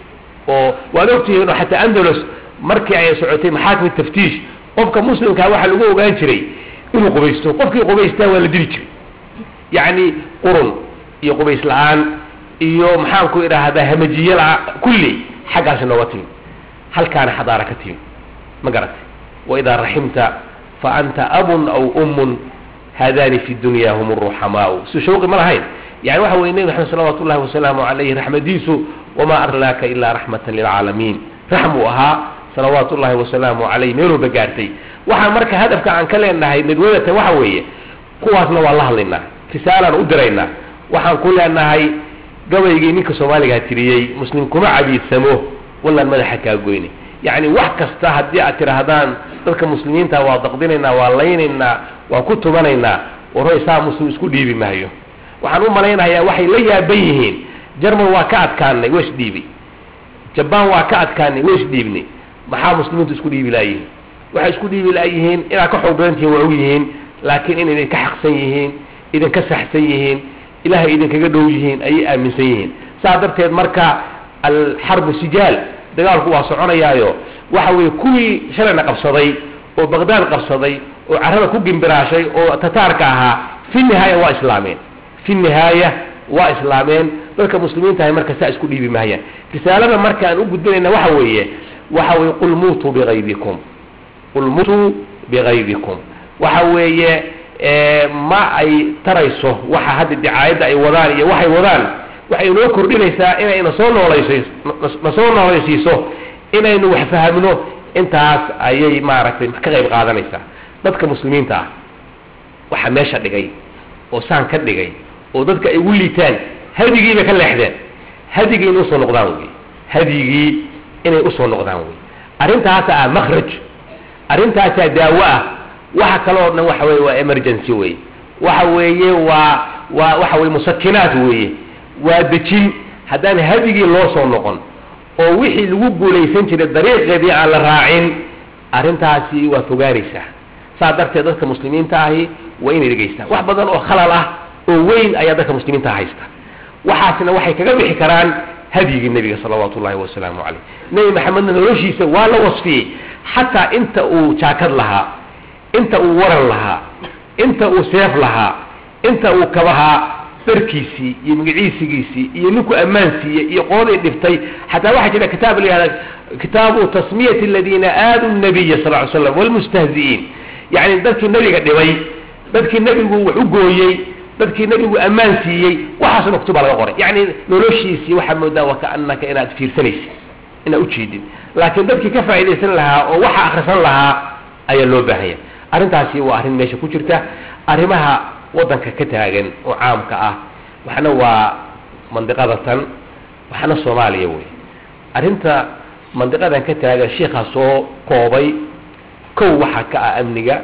oo waad ogtihiin oo xataa andalus markii ay socotay maxaakim taftiish qofka muslimkaa waxaa lagu ogaan jiray inuu qubaysto qofkii qubaystaa waa la dili jiray yacni qurun iyo qubays la-aan iyo maxaan ku idhaahdaa hamajiye la kulli xaggaasi nooga timi halkaana xadaara ka timi ma garatay waidaa raximta fa anta abun aw ummun haadani fi dunya hum ruxamaau si shawqi ma lahayn yani waxa weye nebi maxamed salawatu ullahi wasalaamu calayhi raxmadiisu wamaa arsalnaaka ilaa raxmatan lilcaalamiin raxmuu ahaa salawaatu ullahi wasalaamu calayh meeluuba gaartay waxaan marka hadafka aan ka leenahay nadwadatan waxa weeye kuwaasna waan la hadlaynaa risaalaan u diraynaa waxaan ku leenahay gabaygii ninka soomaaligaa tiriyey muslim kuma cabiidsamo wallaan madaxa kaa goyne yacni wax kasta haddii aad tidhaahdaan dadka muslimiinta waa daqdinaynaa waa laynaynaa waa ku tubanaynaa waroy saa muslim isku dhiibi maayo waxaan u malaynayaa waxay la yaaban yihiin jerman waa ka adkaanay waa isdhiibay jabaan waa ka adkaanay waa isdhiibnay maxaa muslimiintu isku dhiibi laayihiin waxay isku dhiibi laayihiin inaad ka xoog badan tihiin waa og yihiin laakiin in idinka xaqsan yihiin idinka saxsan yihiin ilahay idinkaga dhow yihiin ayay aaminsan yihiin saas darteed marka alxarbu sijaal dagaalku waa soconayaayo waxa weeye kuwii shalayna qabsaday oo baqdaad qabsaday oo carrada ku gimbiraashay oo tataarka ahaa fi nihaaya waa islaameen fi nihaaya waa islaameen dadka muslimiintahay marka saa isku dhiibi maayaan risaalada marka aan u gudbinayna waxa weeye waxa weeye qul muutuu bigaydikum qul muutuu bigaydikum waxa weeye ma ay tarayso waxa hadda dicaayadda ay wadaan iyo waxay wadaan waxay inoo kordhinaysaa inay nasoo noolaysiis nasoo noolaysiiso inaynu wax fahamno intaas ayay maaragtay ka qayb qaadanaysaa dadka muslimiinta ah waxaa meesha dhigay oo saan ka dhigay oo dadka ay ugu liitaan hadigii bay ka leexdeen hadigii inay usoo noqdaan wey hadigii inay usoo noqdaan wey arrintaasa ah makhraj arrintaasaa daawo ah waxa kaloo dhan waxa weye waa emergency wey waxa weeye waa waa waxa weye musakinaat weeye waa dejin haddaan hadigii loo soo noqon oo wixii lagu guulaysan jiray dariiqeedii aan la raacin arrintaasi waa fogaanaysaa saa darteed dadka muslimiinta ahi waa inay dhegaystaan wax badan oo khalal ah oo weyn ayaa dadka muslimiinta haysta waxaasna waxay kaga bixi karaan hadyigii nebiga salawaatu ullahi wasalaamu caleyh nebi maxamedna noloshiisa waa la wasfiyey xataa inta uu jaakad lahaa inta uu waran lahaa inta uu seef lahaa inta uu kabahaa dharkiisii iyo magaciisigiisii iyo ninku ammaan siiyey iyo qoodii dhiftay xataa waxaa jira kitaab la yihahda kitaabu tasmiyati aladiina aadu nabiya sal ly slam walmustahzi'iin yacni dadkii nebiga dhibay dadkii nebigu wax u gooyey dadkii nebigu ammaan siiyey waxaasna kutubaa laga qoray yacni noloshiisii waxaa moodaa wa kaanaka inaad fiirsanaysid inaad ujeedid laakiin dadkii ka faa'iidaysan lahaa oo waxa akhrisan lahaa ayaa loo baahanya arrintaasi waa arrin meesha ku jirta arrimaha waddanka ka taagan oo caamka ah waxna waa mandiqada tan waxna soomaaliya wey arrinta mandiqadan ka taagan sheikhaa soo koobay kow waxaa ka ah amniga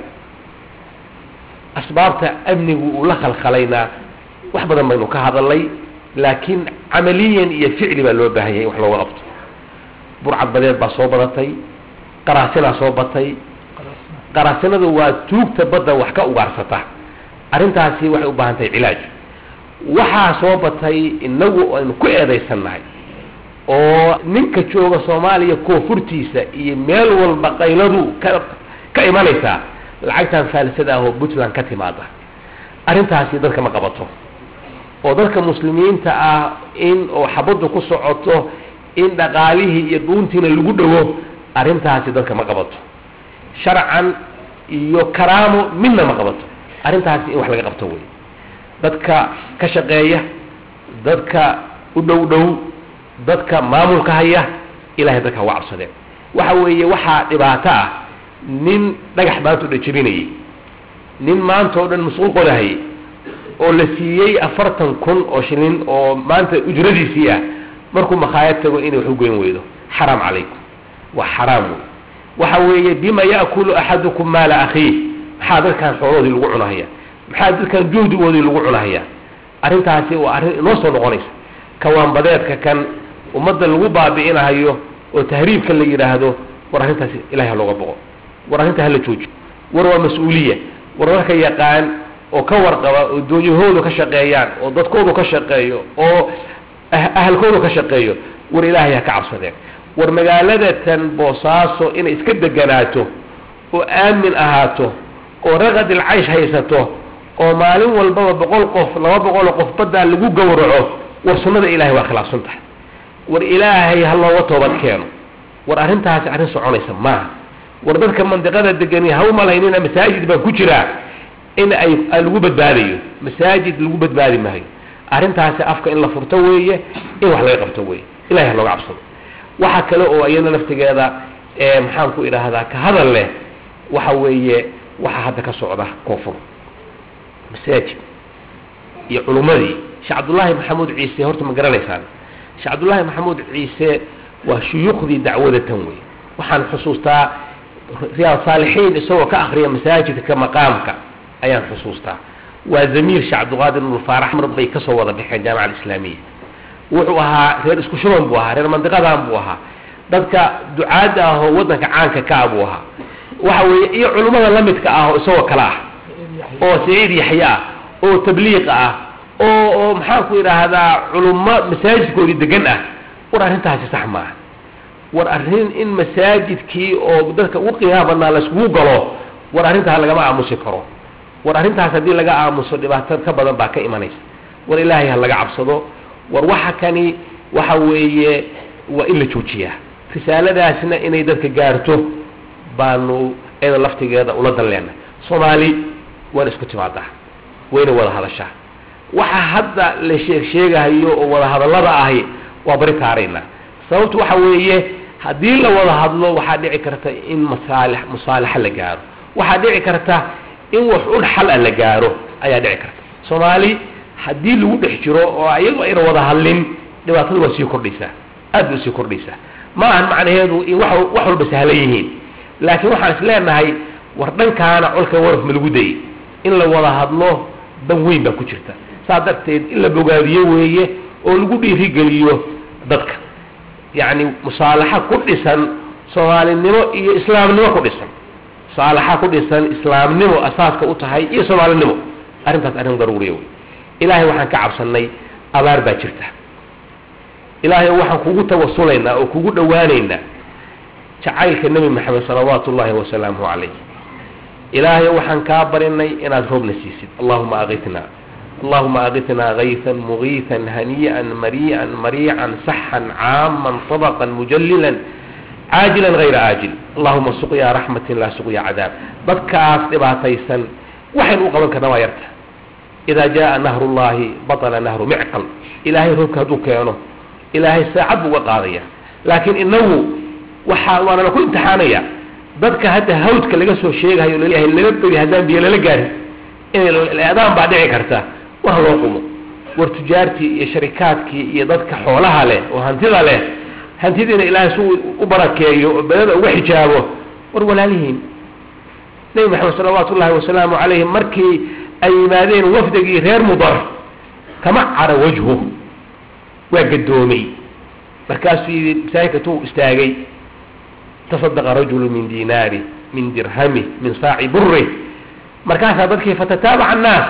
asbaabta amnigu uu la khalkhalayna wax badan baynu ka hadalnay laakiin camaliyan iyo ficli baa loo baahan yahay in wax looga qabto burcad badeed baa soo badatay qaraasinaa soo batay qaraasinadu waa tuugta badda wax ka ugaarsata arrintaasi waxay u baahan tahay cilaaj waxaa soo batay inagu aynu ku eedaysannahay oo ninka jooga soomaaliya koonfurtiisa iyo meel walba qayladu ka ka imanaysaa lacagtan faalisada ah oo puntland ka timaada arrintaasi dadka ma qabato oo dadka muslimiinta ah in oo xabaddu ku socoto in dhaqaalihii iyo dhuuntiina lagu dhawo arrintaasi dadka ma qabato sharcan iyo karaamo midna ma qabato arrintaasi in wax laga qabto wey dadka ka shaqeeya dadka u dhow dhow dadka maamulka haya ilahay dadka uga cabsadeen waxa weeye waxaa dhibaato ah nin dhagax maanta o dhan jebinayay nin maanta oo dhan mas-uul qodahayay oo la siiyey afartan kun oo shilin oo maanta ujradiisii ah markuu makhaayad tago inay wax u goyn weydo xaraam calaykum waa xaraam wey waxa weeye bima ya'kulu axadukum maala akhiih maxaa dadkan xooloodii lagu cunahaya maxaa dadkan juhdigoodii lagu cunahaya arrintaasi waa arrin inoo soo noqonaysa kawaanbadeedka kan ummadda lagu baabi'inahayo oo tahriibka la yidhaahdo war arrintaasi ilahay ha looga boqo war arrinta hala joojo war waa mas-uuliya war dadka yaqaan oo ka warqaba oo doonyahoodu ka shaqeeyaan oo dadkoodu ka shaqeeyo oo ahalkoodu ka shaqeeyo war ilaahay ha ka cabsadeen war magaalada tan boosaaso inay iska deganaato oo aamin ahaato oo raqadil caysh haysato oo maalin walbaba boqol qof laba boqoloo qof baddaa lagu gowraco war sunnada ilahay waa khilaafsan tahay war ilaahay ha looga toobad keeno war arrintaasi arrin soconaysa maaha war dadka mandiqada degani ha u malaynina masaajid baan ku jiraa in ay lagu badbaadayo masaajid lagu badbaadi maayo arrintaasi afka in la furto weeye in wax laga qabto weeye ilahay ha looga cabsado waxa kale oo iyada laftigeeda maxaan ku idhaahdaa ka hadal leh waxa weeye waxa hadda ka socda koonfur masaajid iyo culummadii sheekh cabdullaahi maxamuud ciise horta ma garanaysaan sheekh cabdullaahi maxamuud ciise waa shuyuukhdii dacwada tan wey waxaan xusuustaa riyaad saalixiin isagoo ka akriya masaajidka maqaamka ayaan xusuustaa waa zamiir sheekh cabdiqaadir nurfaarax mar bay kasoo wada baxeen jaamica alislaamiya wuxuu ahaa reer isku shuban buu ahaa reer mandiqadan buu ahaa dadka ducaadda ah oo waddanka caanka ka ah buu ahaa waxa weeye iyo culummada la midka ah oo isagoo kale ah oo saciid yaxye ah oo tabliiq ah oo oo maxaan ku idhaahdaa culummo masaajidkoodii degan ah war arrintaasi sax maaha war arrin in masaajidkii oo dadka ugu qiimaha badnaa layskugu galo war arrintaas lagama aamusi karo war arrintaas haddii laga aamuso dhibaato ka badan baa ka imanaysa war ilaahay ha laga cabsado war waxa kani waxa weeye waa in la joojiyaa risaaladaasna inay dadka gaarto baanu iyada laftigeeda ula dan leenahay soomaali waana isku timaadaa wayna wada hadashaa waxa hadda la sheeg sheegahayo oo wada hadallada ahi waa bari taaraynaa sababtu waxa weeye haddii la wada hadlo waxaa dhici karta in masaalix musaalaxa la gaaro waxaa dhici karta in wax un xal a la gaaro ayaa dhici karta soomaali haddii lagu dhex jiro oo iyagoo ayna wada hadlin dhibaatada waa sii kordhaysaa aad bay usii kordhaysaa ma ahan macnaheedu in wax wax walba sahlan yihiin laakiin waxaan is leenahay war dhankaana colka waraf ma lagu dayay in la wada hadlo dan weyn baa ku jirta saas darteed in la bogaadiyo weeye oo lagu dhiirigeliyo dadka yacni musaalaxa ku dhisan soomaalinimo iyo islaamnimo ku dhisan musaalaxa ku dhisan islaamnimo asaaska u tahay iyo soomaalinimo arrintaas arrin daruuriya wey ilaahay waxaan ka cabsanay abaar baa jirta ilaahay waxaan kugu tawasulaynaa oo kugu dhowaanaynaa jacaylka nebi maxamed salawaatu ullaahi wasalaamuhu calayh ilaahay waxaan kaa barinay inaad roobna siisid allahuma akitna allahuma akitna kaytan mugiitan hanii'an marii'an mariican saxan caaman طabqan mujalilan caajilan hayra aajil allahuma suqyaa raxmatin laa suqya cadaab dadkaas dhibaataysan waxaynu u qaban karna waa yarta idaa jaa nahru llahi baطla nahru micqal ilaahay roobka hadduu keeno ilaahay saacad buu uga qaadaya laakiin inagu waxaa waana laku imtixaanaya dadka hadda hawdka laga soo sheegahayo laleeyahay lala beri haddaan biyo lala gaarin inay leedaan baa dhici karta war loo qumo war tujaartii iyo sharikaadkii iyo dadka xoolaha leh oo hantida leh hantidiina ilaahay su u barakeeyo oo belada uga xijaabo war walaalihiin nebi maxamed salawaatu ullahi wasalaamu calayhi markii ay yimaadeen wafdigii reer mudar kama cara wajhu waa gadoomay markaasuu yidhi masaajidka tuu istaagay tasadaqa rajulu min dinaari min dirhami min saaci burri markaasaa dadkii fatataabaca annaas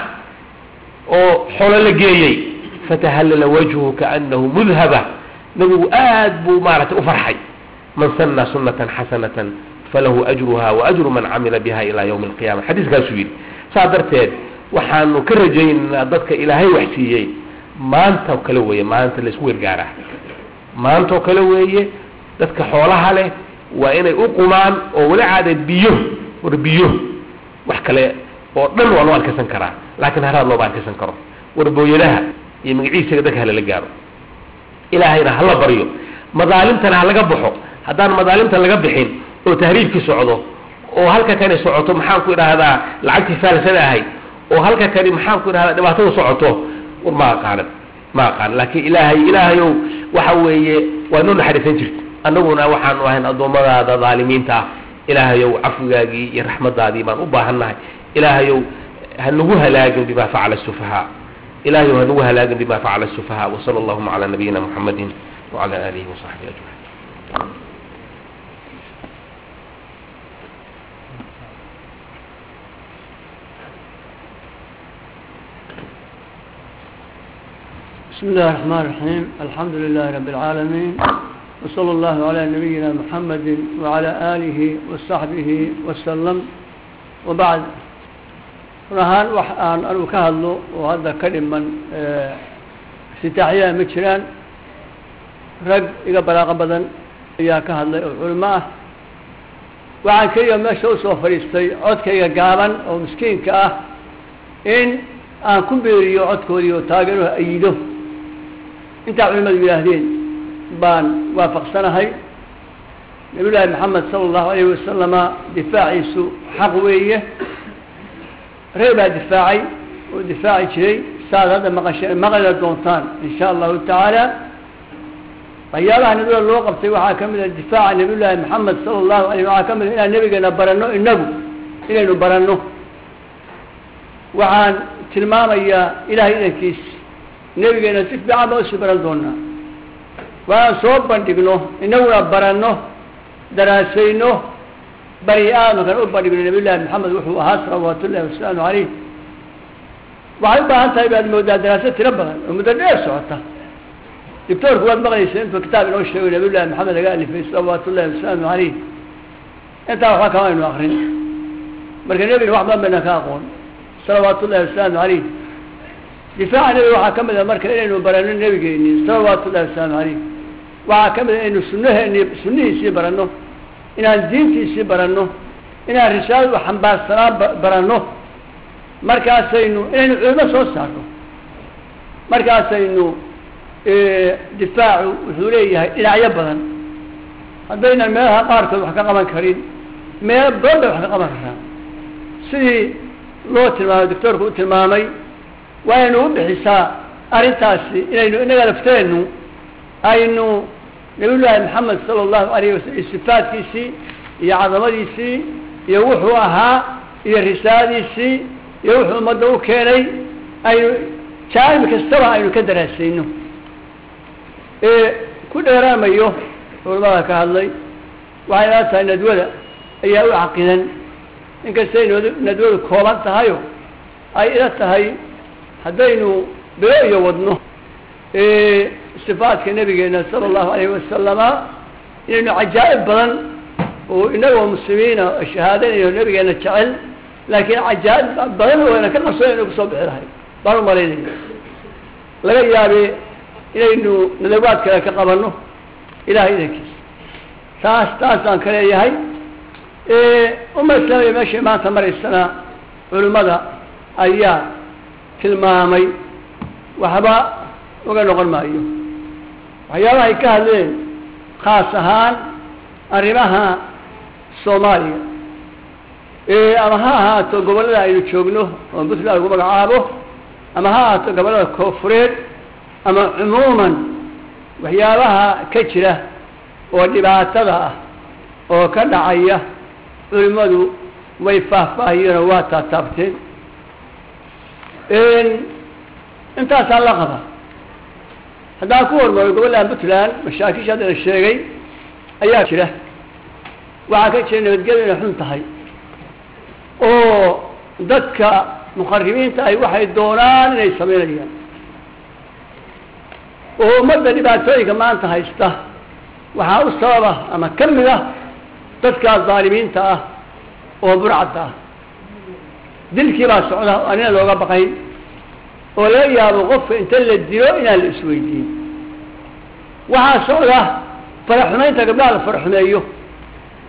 oo xoolo la geeyey fatahallala wajhu kaanahu mudhaba nabigu aad buu maaragtay u farxay man sanna sunatan xasanatan falahu ajruha wa ajru man camila biha ilaa yawmi alqiyama xadiiskaasuu yidhi saa darteed waxaanu ka rajaynaynaa dadka ilaahay wax siiyey maanta oo kale weeye maanta laisku wergaaraa maanta oo kale weeye dadka xoolaha leh waa inay u qumaan oo weli caadee biyo war biyo wax kale oo dhan waa loo adkaysan karaa laakiin haraad looma adkaysan karo warbooyadaha iyo magaciisaga dadka halala gaaro ilaahayna hala baryo madaalimtana ha laga baxo haddaan madaalimta laga bixin oo tahriibkii socdo oo halka kani socoto maxaan ku idhaahdaa lacagtii faalsada ahay oo halka kani maxaan ku idhahdaa dhibaatadu socoto war ma aqaanan ma aqaanan laakiin ilaahay ilaahayow waxa weeye waa noo naxariisan jirta annaguna waxaanu ahayn addoommadaada dhaalimiinta ah ilaahayow cafwigaagii iyo raxmadaadii baan u baahannahay ilaahayow ha nagu halaagin bima facala sufahaa ilahayow ha nagu halaagin bima facala sufahaa wasala allahuma calaa nabiyina muxammadin wacala aalihi wasaxbihi ajmaciin بسم الله الرحمن الرحيم الحمد لله رب العالمين وصلى الله على نبينا محمد وعلى آله وصحبه وسلم وبعد rahaan wax aan anigu ka hadlo oo hadda ka dhiman sitaaxyaha ma jiraan rag iga balaaqo badan ayaa ka hadlay oo culimo ah waxaan keliya meesha usoo fadhiistay codkayga gaaban oo miskiinka ah in aan ku beeriyo codkoodii oo taageero ayido intaa culimadu yidhaahdeen baan waafaqsanahay nabiy llaahi maxamed sala allahu alayh wasalama difaaciisu xaq weeye reer baa difaacay oo difaaci jiray saaad hadda maqasheen maqlina doontaan in sha allahu tacaala waxyaabaha nabiyada loo qabtay waxaa ka mid a difaaca nabiy llaahi maxamed sala allahu alayh waxaa ka mid a inaan nabigeena baranno inagu inaynu baranno waxaan tilmaamayaa ilahay idankiis nebigeena si fiican baa usii baran doonaa waan soo bandhigno inaguna baranno daraasayno bani aadamkan u bandhigno nabiy llahi maxamed wuxuu ahaa salawaatu ullahi wasalaamu caleyh waxay u baahan tahay baad moodaa daraasad tiro badan oo muddo dheer socota doctoorku waad maqlaysa intuu kitaab inoo sheegay nabiy llahi maxamed laga alifay salawaatu ullahi wasalaamu caleyh intaa waxba kama aynu akrin marka nebina wax badan bayna ka aqoon salawaatu ullahi wasalaamu caleyh difaaca nebiga waxaa ka mid a marka inaynu baranno nebigeeni salawaatu ullahi wasalaamu caleyh waxaa ka mid a inaynu sunaheeni sunnihiisii baranno inaan diintiisii baranno inaan risaaladu xambaarsanaa baranno markaasaynu inaynu culimo soo saarno markaasaynu difaacu wuxuu leeyahay dhinacyo badan haddaynan meelaha qaarkood wax ka qaban karin meelo badan bay wax ka qaban karaa sidii loo tilmaamay doctoorku u tilmaamay waaynu u bixisaa arrintaasi inaynu inaga lafteennu aynu nabiy llaahi maxamed sala allahu alayh wasalam sifaadkiisii iyo cadamadiisii iyo wuxuu ahaa iyo risaaladiisii iyo wuxuu ummadda u keenay aynu jaanib kastaba aynu ka daraasayno ku dheeraamayo culamada ka hadlay waxay ila tahay nadwada ayaa u caqidan inkastay nadwadu kooban tahayo ay ila tahay haddaynu bilo iyo wadno sifaadka nabigeena sala allahu alayhi wasalama inaynu cajaa'ib badan oo inagoo muslimiina shahaadanayo nabigeena jecel laakiin cajaa'ib badan oo ayna ka qarsoon inu kusoo bixi lahay baan u malaynaya laga yaabe inaynu nadawaad kale ka qabanno ilahay idankiisa taas taasaan ka leeyahay uma islaamiya meeshay maanta maraysana culimmada ayaa tilmaamay waxba uga noqon maayo waxyaabaha ay ka hadleen khaas ahaan arrimaha soomaaliya ama ha ahaato gobollada aynu joogno oo puntland lagu magacaabo ama ha ahaato gobollada koofureed ama cumuuman waxyaabaha ka jira oo dhibaatada ah oo ka dhacaya culimmadu way faahfaahiyeenoo waa taataabteen intaasaan la qaba haddaan ku hormaro gobollaan puntland mashaakisha haddana sheegay ayaa jira waxaa ka jira nabadgelyo inay xun tahay oo dadka muqaribiinta ay waxay doonaan inay samaynayaan oo ummadda dhibaatooyinka maanta haysta waxaa u sababa ama ka mid ah dadkaa dhaalimiinta ah oo burcadda ah dilkii baa socda oo anina looga baqayn oo laga yaabo qofka inta la dilo inaan la isweydiin waxaa socda faraxumaynta gabdhaha la faraxumeeyo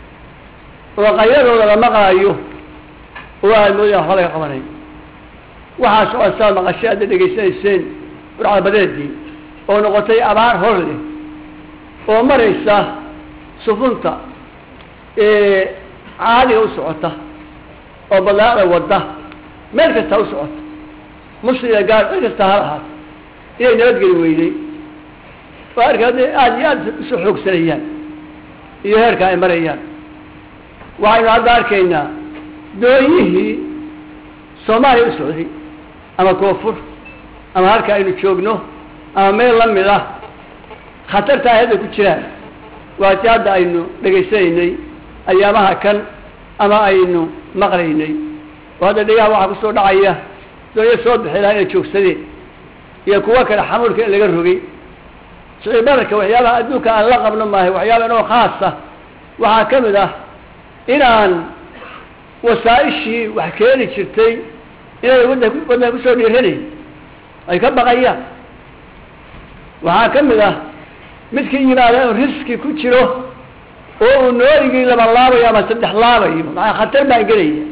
oo qayadooda la maqaayo oo aad moodaa waxba laga qabanayo waxaas oo saa maqashay hadda dhegaysanayseen burcadabadeedii oo noqotay abaar hor leh oo maraysa sufunta caadiga u socota oo badaada wadda meel kasta u socota musliga gaar cid kasta ha lahaat inay nabadgeli weyday oo arka hadda aada iyo aada usoo xoogsanayaan iyo heerka ay marayaan waxaynu hadda arkaynaa dooyihii soomaaliya u socday ama koonfur ama halka aynu joogno ama meel la mid ah khatarta ay hadda ku jiraan waa ti hadda aynu dhegaysanaynay ayaamaha kan ama aynu maqlaynay oo hadda dhegaha waxaa kusoo dhacaya doonya soo bixi lahaa inay joogsadeen iyo kuwo kale xamuulka in laga rogay sicii bararka waxyaabaha adduunka aan la qabno maahay waxyaaba inoo khaasa waxaa ka mid ah inaan wasaaishii wax keeni jirtay inay waddan waddanka kusoo dhiiranayn ay ka baqayaan waxaa ka mid ah midkii yimaada inuu riski ku jiro oo uu nooligii laba laabayo ama saddex laabayo maaa khatar baan gelaya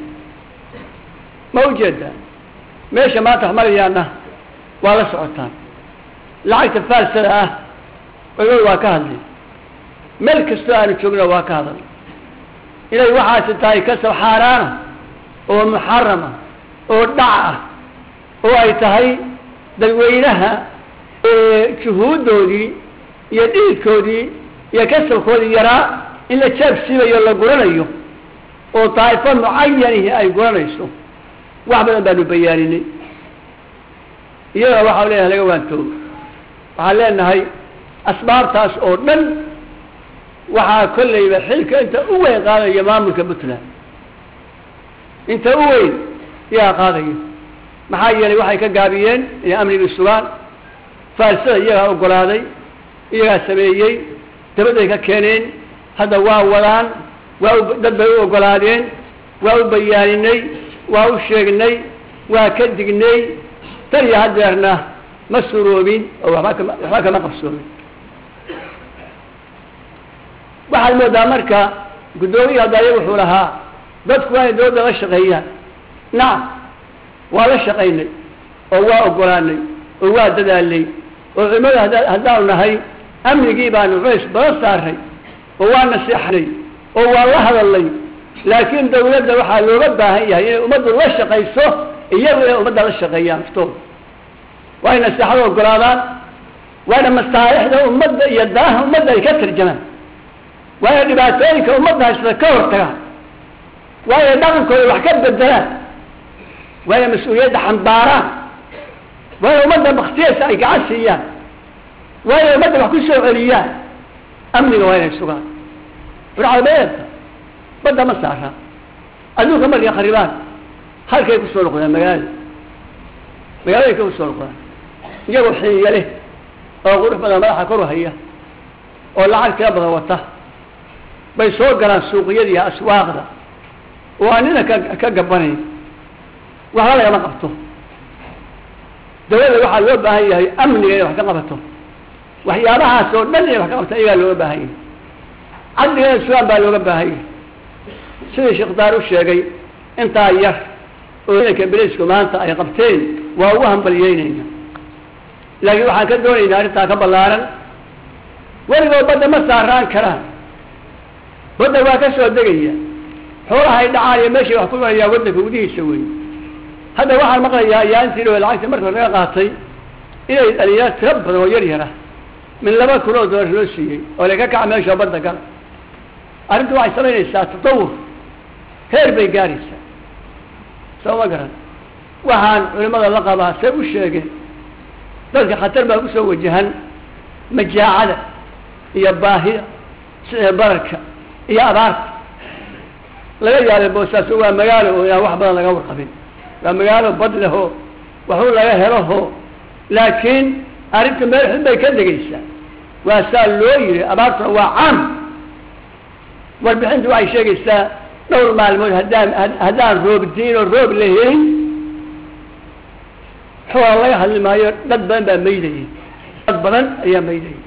ma ujeedaa meesha maanta wax marayaana waa la socotaan lacagta faalsada ah culimadu waa ka hadlay meel kastoo aanu joogna waa ka hadal inay waxaasi tahay kasab xaaraana oo muxarama oo dhac ah oo ay tahay dadweynaha juhuuddoodii iyo dhiidkoodii iyo kasabkoodii yaraa in la jaab siibayo la guranayo oo daa'ifo mucayanihi ay guranayso wax badan baanu bayaaninay iyaga waxaa leeyahay laga waantoogo waxaan leenahay asbaabtaas oo dhan waxaa kollayba xilka inta u weyn qaadaya maamulka puntland inta u weyn iyagaa qaadaya maxaa yeelay waxay ka gaabiyeen inay amnigii sugaan faalsada iyagaa ogolaaday iyagaa sameeyey dabaday ka keeneen hadda waa wadaan waa u dad bay u ogolaadeen waa u bayaaninay waa u sheegnay waa ka dignay tan iyo hadeerna ma suroobin oo waba kama waxba kama qabsoomin waxaad moodaa marka guddoomiya hadaya wuxuu lahaa dadku waa inay dawladda la shaqeeyaan nacam waa la shaqaynay oo waa ogolaanay oo waa dadaalnay oo culimada hada haddaanu nahay amnigii baanu culays badan saaray oo waa naseexnay oo waa la hadalnay laakiin dawladda waxaa looga baahan yahay inay ummaddu la shaqayso iyagu inay ummadda la shaqeeyaan naftooda waa ay naseexada ogolaadaan waana masaalixda ummadda iyo danaha ummadda ay ka tarjamaan waa inay dhibaatooyinka ummadda haysata ka hortagaan waa inay dhaqankooda wax ka bedelaan waa inay mas-uuliyadda xambaaraan waa inay ummadda baktiyeysa ay gacan siiyaan waa inay ummadda wax ku soo celiyaan amniga waa inay sugaan burcadabeedka badda ma saara adduunka markay kharibaan halkay kusoo noqdaan magaalada magaalooyinkay kusoo noqdaan iyagoo xiiya leh oo qurux badan madaxa koru haya oo lacag tira badan wata bay soo galaan suuqiyada iyo aswaaqda oo aan nina ka ka gabanayn waxba lagama qabto dawladda waxaa loo baahan yahay amniga inay wax ka qabato waxyaabahaas oo dhan inay wax ka qabta iyagaa looga baahan yahay cadliga inay sugaan baa looga baahan yahay sidii sheekh daar u sheegay intaa yar oo ciidanka beliisku maanta ay qabteen waa ugu hambaliyeynayna laakiin waxaan ka doonaynaa arrintaa ka ballaaran weligood badda ma saaraan karaan badda waa ka soo degaya xoolaha ay dhacaan iyo meeshay wax ku marayaa waddanka gudihiisa wey hadda waxaan maqlayaa ayaantii dhowe lacagta marka laga qaatay inay dhalinyaro tiro badan oo yar yara min laba kun oo dollar loo siiyey oo laga kaca meesha badda gala arrintu waxay samaynaysaa tatawur heer bay gaaraysaa soo ma garan waxaan culimada la qabaa say u sheegeen dadka khatar baa kusoo wajahan majaacada iyo baahida sicir bararka iyo abaarta laga yaabay boosaaso waa magaalo oo inaan wax badan laga warqabin waa magaalo bad lehoo waxuu laga helaho laakiin arrinta meel xun bay ka degaysaa waa saa loo yiri abaartuna waa caam warbixintu waxay sheegaysaa dhowr maalmood haddaan haddaan roob diin oo roob la helin xoola laga hadli maayo dad badan baa maydayay dad badan ayaa maydayay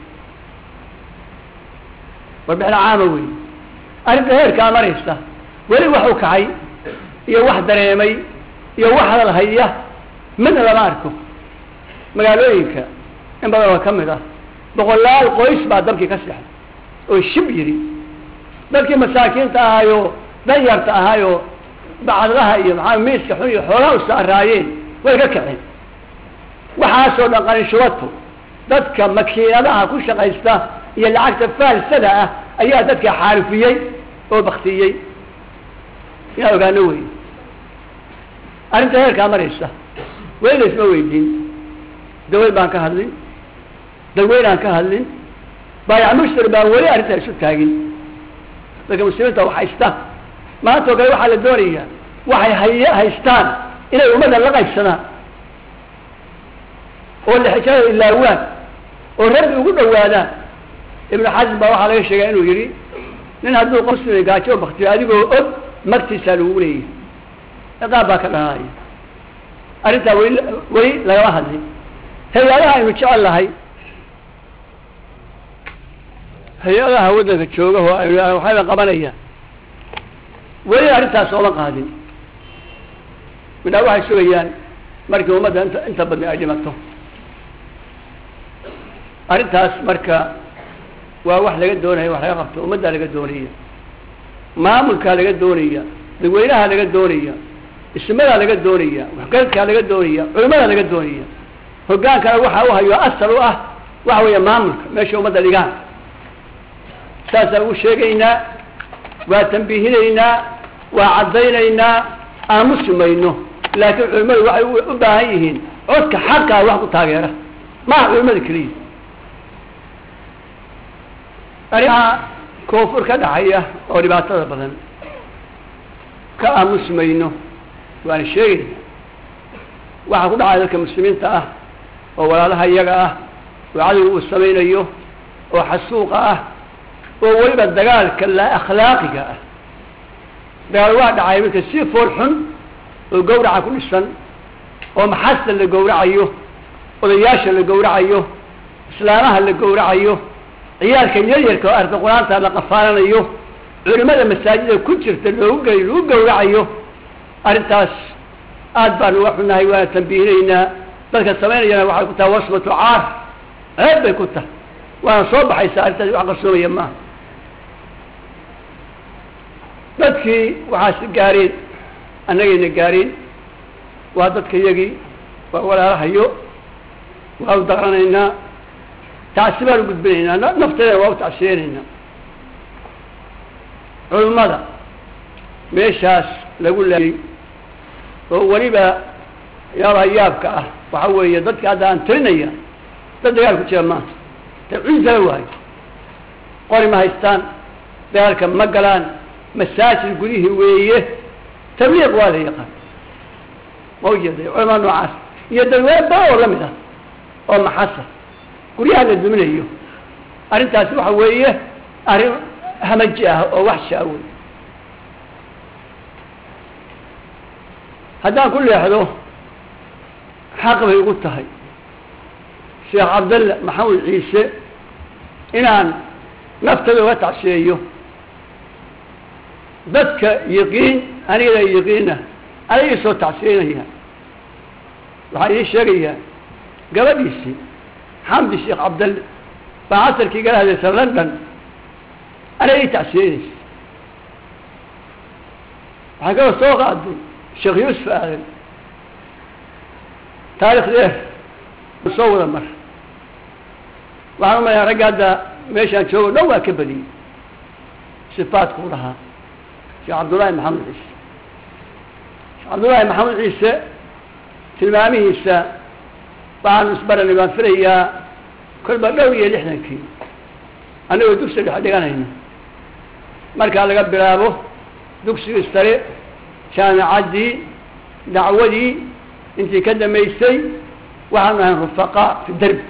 warbixin caama wey arrinta heerkaa maraysa weli waxu kacay iyo wax dareemay iyo wax hadal haya midna lama arko magaalooyinka in badan oo ka mid ah boqolaal qoys baa dabkii ka sexday oo shib yidhi dadkii masaakiinta ahaayoo danyarta ahaayoo bacdlaha iyo maxaa miiska xun iyo xoolaha u saaraayeen way ka kaceen waxaasoo dhan qalinshubadku dadka makiinadaha ku shaqaysta iyo lacagta faalsada ah ayaa dadka xaarifiyey oo baktiyey inaa ogaano wey arrinta heerkaa maraysa weli laysma weydiin daweyn baan ka hadlin daweyn aan ka hadlin baayac mushtari baan weli arrintaa isu taagin dadka muslimiinta wax haysta maanta o kale waxaa la doonayaa waxay hay haystaan inay ummadda la qaybsadaan oo lexijada ilaawaan oo rabbi ugu dhawaadaan ibnu xasim baa waxaa laga sheegaa inuu yidhi nin hadduu qosina gaajo o baktiyo adigoo og magtiisaa lagugu leeyahay ciqaab baa ka dhalanaya arrintaa weli weli lagama hadlin hay-adaha aynu jecel lahay hay-adaha waddanka jooga oo aynu waxayba qabanayaan weli arrintaas ooma qaadin midhaa waxay sugayaan markii ummadda inta inta badni ay dhimato arrintaas marka waa wax laga doonaya wax laga qabto ummaddaa laga doonaya maamulkaa laga doonaya dadweynaha laga doonaya ismadaa laga doonaya waxgaradkaa laga doonaya culimadaa laga doonaya hoggaankana waxa u hayo asal u ah waxa weeye maamulka meesha ummadda dhigaan saasaan ugu sheegaynaa waa tambiihinaynaa waa caddaynaynaa aamusi mayno laakiin culimmadu waxay u baahan yihiin codka xaqaa wax ku taageera maaha culimmada keliya arrimaha koonfur ka dhaxaya oo dhibaatada badan ka aamusi mayno waana sheegayna waxaa ku dhacaya dadka muslimiinta ah oo walaalaha iyaga ah oo cadowga uu samaynayo oo xasuuqa ah oo weliba dagaalka la akhlaaqiga ah dagaal waa dhacay midka si fool xun oo gawraca ku dhisan oo maxasta la gawracayo odayaasha la gawracayo islaamaha la gawracayo ciyaalka yaryarka oo arda qur-aanta la qafaalanayo culimada masaajida ku jirta loogu gey lagu gawracayo arrintaas aad baanu uga xunahay waana tambiihinaynaa dadka samaynayana waxay ku tahay wasmatu caar ceeb bay ku tahay waana soo baxaysaa arrintaas wax qarsoomaya maaha dadkii waxaasi gaareen annagayna gaareen waa dadka yagii waa walaalahayo waa u daqranaynaa tacsi baan u gudbinaynaa nafteedana waa u tacsiyeynaynaa culummada meeshaas lagu laayay oo weliba yaabaha yaabka ah waxa weeye dadka hadda aan tirinaya dad dagaal ku jira maanta tabciinkala waayo qori ma haystaan dagaalka ma galaan masaajid gudihii weeye tabliiq waa la yaqaan ma ujeeday culamaa noocaas iyo dadweyne badan oo lamid ah oo maxasa guryaha la duminayo arrintaasi waxa weeye arrin hamaji ah oo wax shaawoy haddaan ku leexdo xaq bay ugu tahay sheekh cabdalle maxamed ciise inaan naftada uga tacsiyeeyo dadka yaqiin anigada yaqiina ana ii soo tacsiyeynaya waxaan ii sheegayaa gabadhiisii xamdi sheekh cabdalle baa casarkii gala hadlaysa london ana ii tacsiyeynaysa waxaan kaloo soo qaaday sheekh yuusuf aadan taarikh dheer soo wada mar waxaan u malayaa ragga hadda meeshaan joogo dhan waa ka badiyey sifaadkuu lahaa sheekh cabdullaahi maxamed ciise sheekh cabdullaahi maxamed ciise tilmaamihiisa waxaanu isbaranay baan filayaa kolba dhowr iyo lixdankii annagoo dugsiga dhex dhiganayno markaa laga bilaabo dugsigii sare jaamicaddii dacwadii intii ka damaysay waxaanu ahayn rufaqaa fi derbi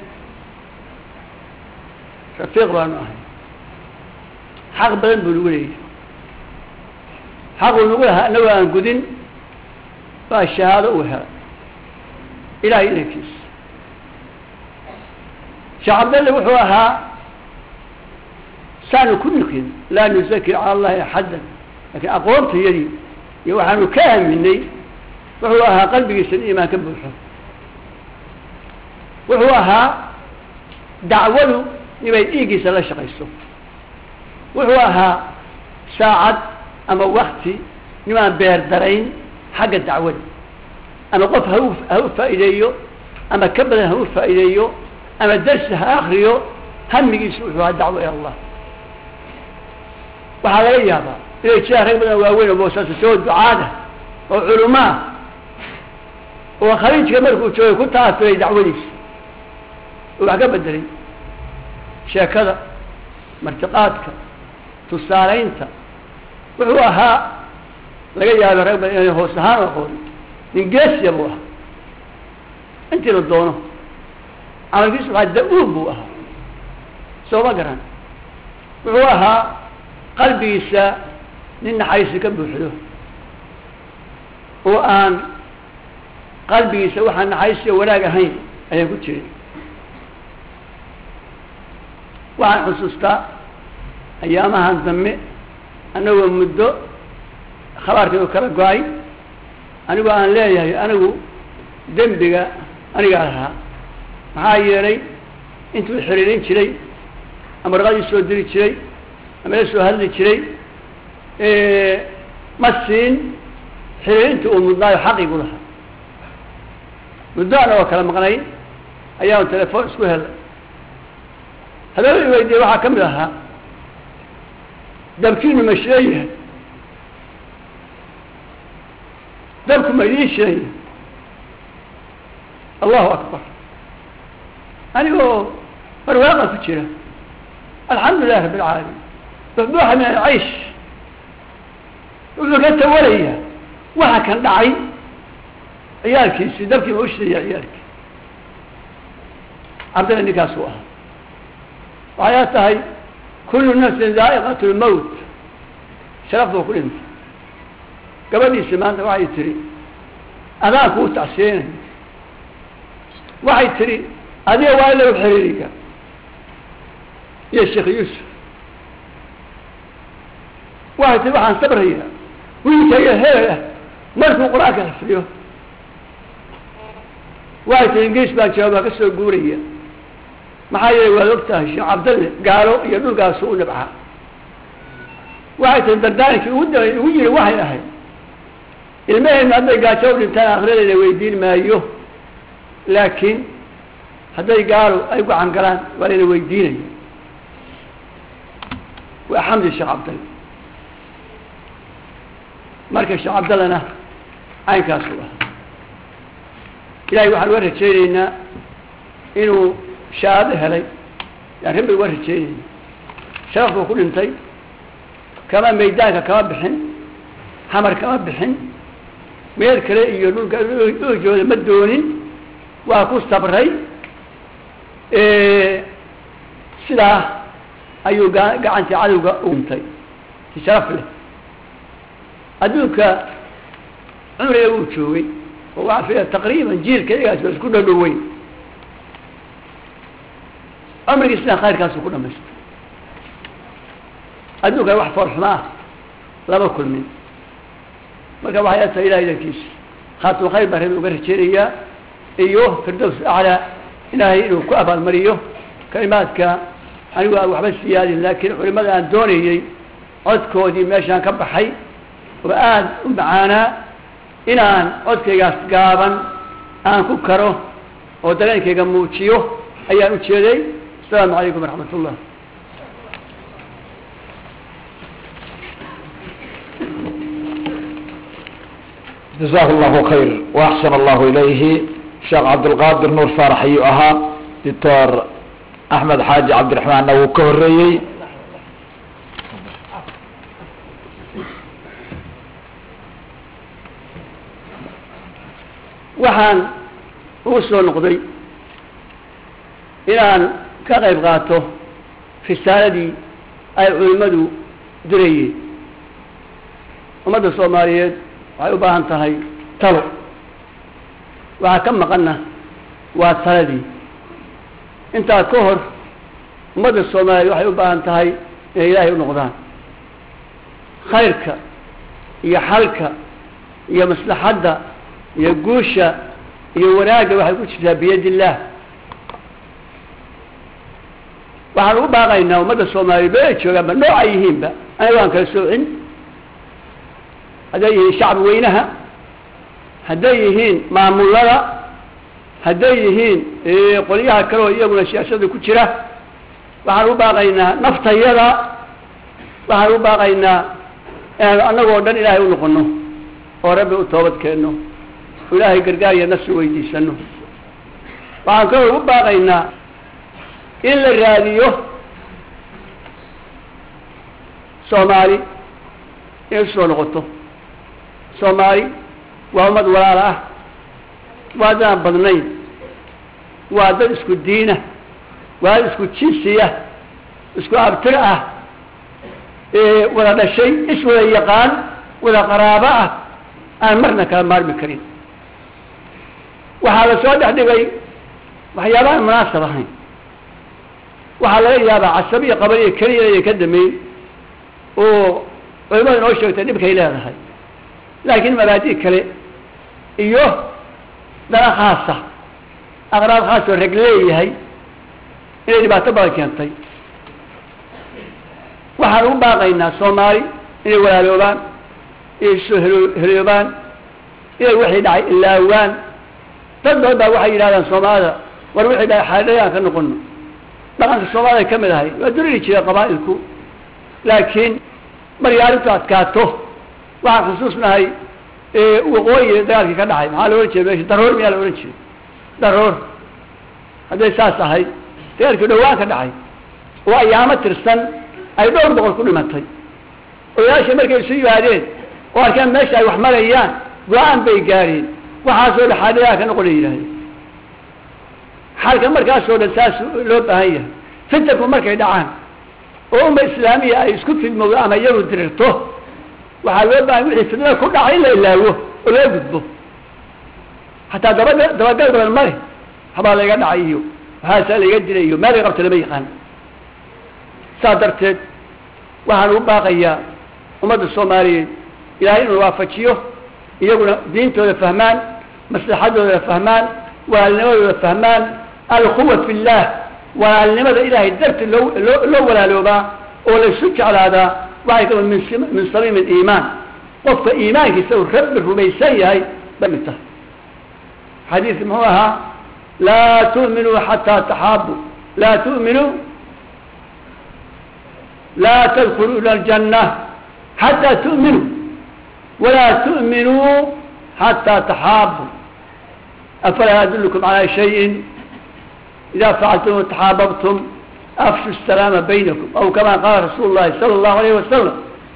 rafiiq baanu ahay xaq badan buu nagu leeyahy xaquu nagu lahaa annagoo aan gudin baa shahaado uu helay ilahay inankiisa sheekh cabdalle wuxuu ahaa saanu ku niqin laa nuzakir cala allahi axaddan laakiin aqoontayadii iyo waxaanu ka aaminay wuxuu ahaa qalbigiisa in iimaan ka buuxo wuxuu ahaa dacwadu inay dhiiggiisa la shaqayso wuxuu ahaa saacad ama wakti nimaan beer darayn xagga dacwada ama qof ha u ha u faa'iideeyo ama ka badan ha u faa'iideeyo ama darsi ha akriyo hamigiisu wuxuu ahaa dacwo ila allah waxaa laga yaabaa inay jiraan rag badan waaweyn oo boosaasaoo ducaada oo culumaa oo khaliijka markuu joogay ku taaturay dacwadiisa oo wax ka bedelay sheekada martiqaadka tusaalaynta wuxuu ahaa laga yaaba rag badan inay hoos ahaan aqoon nin geesiya buu ahaa intii la doono camalkiisu waxaa da-uun buu ahaa soo ma garan wuxuu ahaa qalbigiisa nin naxariisi ka buuxdo oo aan qalbigiisa waxaan naxariisiyo wanaag ahayn ayaan ku jirin waxaan xusuustaa ayaamahan dambe anagoo muddo khabaarkaygu kala go-ay anigoo aan leeyahay anigu dembiga anigaa lahaa maxaa yeelay intuu xiriirin jiray ama warqadii soo diri jiray ama la soo hadli jiray ma siin xiriirinta uu mudnaayo xaqigu lahaa muddo anagoo kala maqnay ayaanu telefoon isku helay haddaba i weydiye waxaa ka mid ahaa dabkiinu ma shidan yahay dabku ma idiin shidan yahay allahu akbar anigoo barwaaqa ku jira alxamdu lilahi rabi alcaalamiin buxbuuxa min alcaysh wuxuu ka tawalayaa waxa kan dhacay ciyaalkiisii dabkii ma u shidaya ciyaalkii cabdalla ninkaasuu ahaa waxay tahay kullu nafsin daa'iqat lmowt sharaf buu ku dhintay gabadhiisi maanta waxay tihi adaan kuu tacsiinay waxay tihi adiga waa in lagu xiriiriga iyo sheekh yuusuf waxay tihi waxaan sabrayaa wiilkayga hebel ah markuu qur-aanka xifriyo waxay tihi ingiriis baan jawaabaa ka soo guuraya maxaa yeelay waad og tahay sheekh cabdalle gaalo iyo dhulkaasu u nabcaa waxay tihi dardaarinkii ugu da ugu yiri waxay ahayd ilmaheynu hadday gaajo u dhintaan akhriadayna weydiin maayo laakiin hadday gaalo ay gacan galaan waa layna weydiinaya waa xamdi sheekh cabdalle marka sheekh cabdallena caynkaasu ahaa ilahay waxaan uga rajayneynaa inuu shahaado helay yaan rabbi uga rajeynayna sharaf buu ku dhintay kama maydaanka kama bixin xamar kama bixin meel kale iyo dhulka oojooda ma doonin waa ku sabray sidaa ayuu ga gacantii cadowga u dhintay si sharaf leh adduunka cumriga wuu joogay oo waxaa fiya taqriiban jiilka iyagaas waa isku dhadhoweyn cumrigiisna khayrkaasu ku dhamaystay adduunkana wax foolxuma ah lama kulmin marka waxay tahay ilahay idankiisa khaatima khayr baa rabi uga rajeynayaa iyo firdows aclaa ilaahay inuu ku abaalmariyo kalimaadka anigu aan waxba siyaadin laakiin culimada aan doonayey codkoodii meeshaan ka baxay oo aada u macaanaa inaan codkaygaas gaaban aan ku karo oo dareenkayga muujiyo ayaan ujeeday asalaamu calaykum waraxmat ullah jazahu allahu khayr waaxsan allahu ilayhi sheekh cabdilqaadir nuur faarax ayuu ahaa doctor axmed xaaji cabdiraxmaanna wuu ka horeeyey waxaan ugu soo noqday inaan ka qayb qaato risaaladii ay culimmadu dirayeen ummadda soomaaliyeed waxay u baahan tahay talo waxaa ka maqanna waa taladii intaa ka hor ummadda soomaaliyeed waxay u baahan tahay inay ilaahay u noqdaan khayrka iyo xalka iyo maslaxadda iyo guusha iyo wanaagga waxay ku jirtaa biyad illaah waxaan ugu baaqaynaa ummadda soomaaliya bee ay joogaanba nooca yihiinba aniga waan kala soocin hadday yihiin shacbi weynaha hadday yihiin maamulada hadday yihiin qolyaha kale oo iyaguna siyaasada ku jira waxaan u baaqaynaa naftayada waxaan u baaqaynaa inaanu annagoo dhan ilaahay u noqono oo rabbi u toobad keenno oo ilaahay gargaar iyo nafsi weydiisano waxaan kaloo ugu baaqaynaa in la raadiyo soomaali inay usoo noqoto soomaali waa ummad walaala ah waa dad aan badnayn waa dad isku diina waa dad isku jinsiya isku abtir ah wada dhashay is wada yaqaan wada qaraabo ah aan marna kala maarmi karin waxaa la soo dhex dhigay waxyaaba aan munaasab ahayn waxaa laga yaabaa casabiya qabaliya keliya inay ka dameyn oo culimada inoo sheegtay dhibkay leedahay laakiin mabaadi' kale iyo dana khaasa aqraab khaasoo reg leeyahay inay dhibaato badan keentay waxaan ugu baaqaynaa soomaali inay walaaloobaan inay soo helo heloobaan inay wixii dhacay ilaawaan dad badan baa waxay yidhahdaan soomaalida war wixii dhacay xaadhayaan ka noqono dhaqanka soomaalida ka mid ahay waa duriri jira qabaa'ilku laakiin markii arrintu adkaato waxaan xusuusnahay waqooyi dagaalkii ka dhacay maxaa la ohan jiray meesha daroor miyaa la ohan jiray daroor hadday saas ahayd dagaalkii dhawaan ka dhacay oo ayaamo tirsan ay dhowr boqol ku dhimatay odayaasha markay isu yimaadeen oo arkeen meesha ay wax marayaan go-aan bay gaareen waxaasoo dhan xaadhayaa ka noqon ay yidhahdeen xalka markaasoo dhan saas loo baahan yahay fitanku markay dhacaan oo umma islaamiya ay isku fidmowdo ama iyagu dirirto waxaa loo baahan wixii fidnada ku dhacay in la ilaawo oo loo gudbo hataa daba dabagal badan male habaa layga dhacay iyo waxaasaa layga dilay iyo meel ay qabta lama yaqaan saas darteed waxaan ugu baaqayaa ummadda soomaaliyeed ilaahay inuu waafajiyo iyaguna diintooda fahmaan maslaxadooda fahmaan walaalnimadooda fahmaan alquwa fi llah walaalnimada ilaahay darti loo loo loo walaaloobaa oo laysu jeclaadaa waxay ka min min samiim aliimaan qofka iimaankiisa uu rabbi rumaysan yahay bay mid tahay xadiidki muxuu ahaa laa tu'minuu xataa taxaabu laa tu'minuu laa tadkuluu ila aljanna xataa tu'minuu walaa tu'minuu xataa taxaabu afalaa adullukum calaa shayin idaa facaltum taxaababtum afshu الsalaama baynakum aw kama qaala rasuulu llahi sala allahu alayh wasalam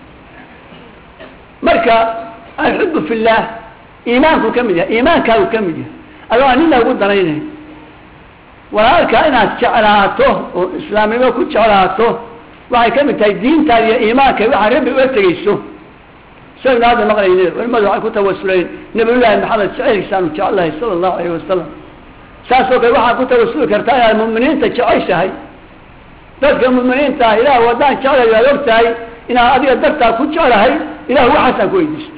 marka alxubu fi llah iimaanku ka mid yahay iimaankaagu ka mid yahay adoo aan nina ugu danaynayn walaalkaa inaad jeclaato oo islaamnimo ku jeclaato waxay ka mid tahay diintaada iyo iimaanka waxaa rabbi uga tegeyso saynu hadda maqlayne culimadu waxay ku tawasuleen nabiyullaahi maxamed jecelkiisaanu jeclahay sala allahu alayh wasalam saasoo kale waxaad ku tawasuli kartaa inaad muminiinta jeceshahay dadka muminiinta ah ilaah waddaan jeclay waad og tahay inaan adiga dartaa ku jeclahay ilah waxaasaan ku weydiisto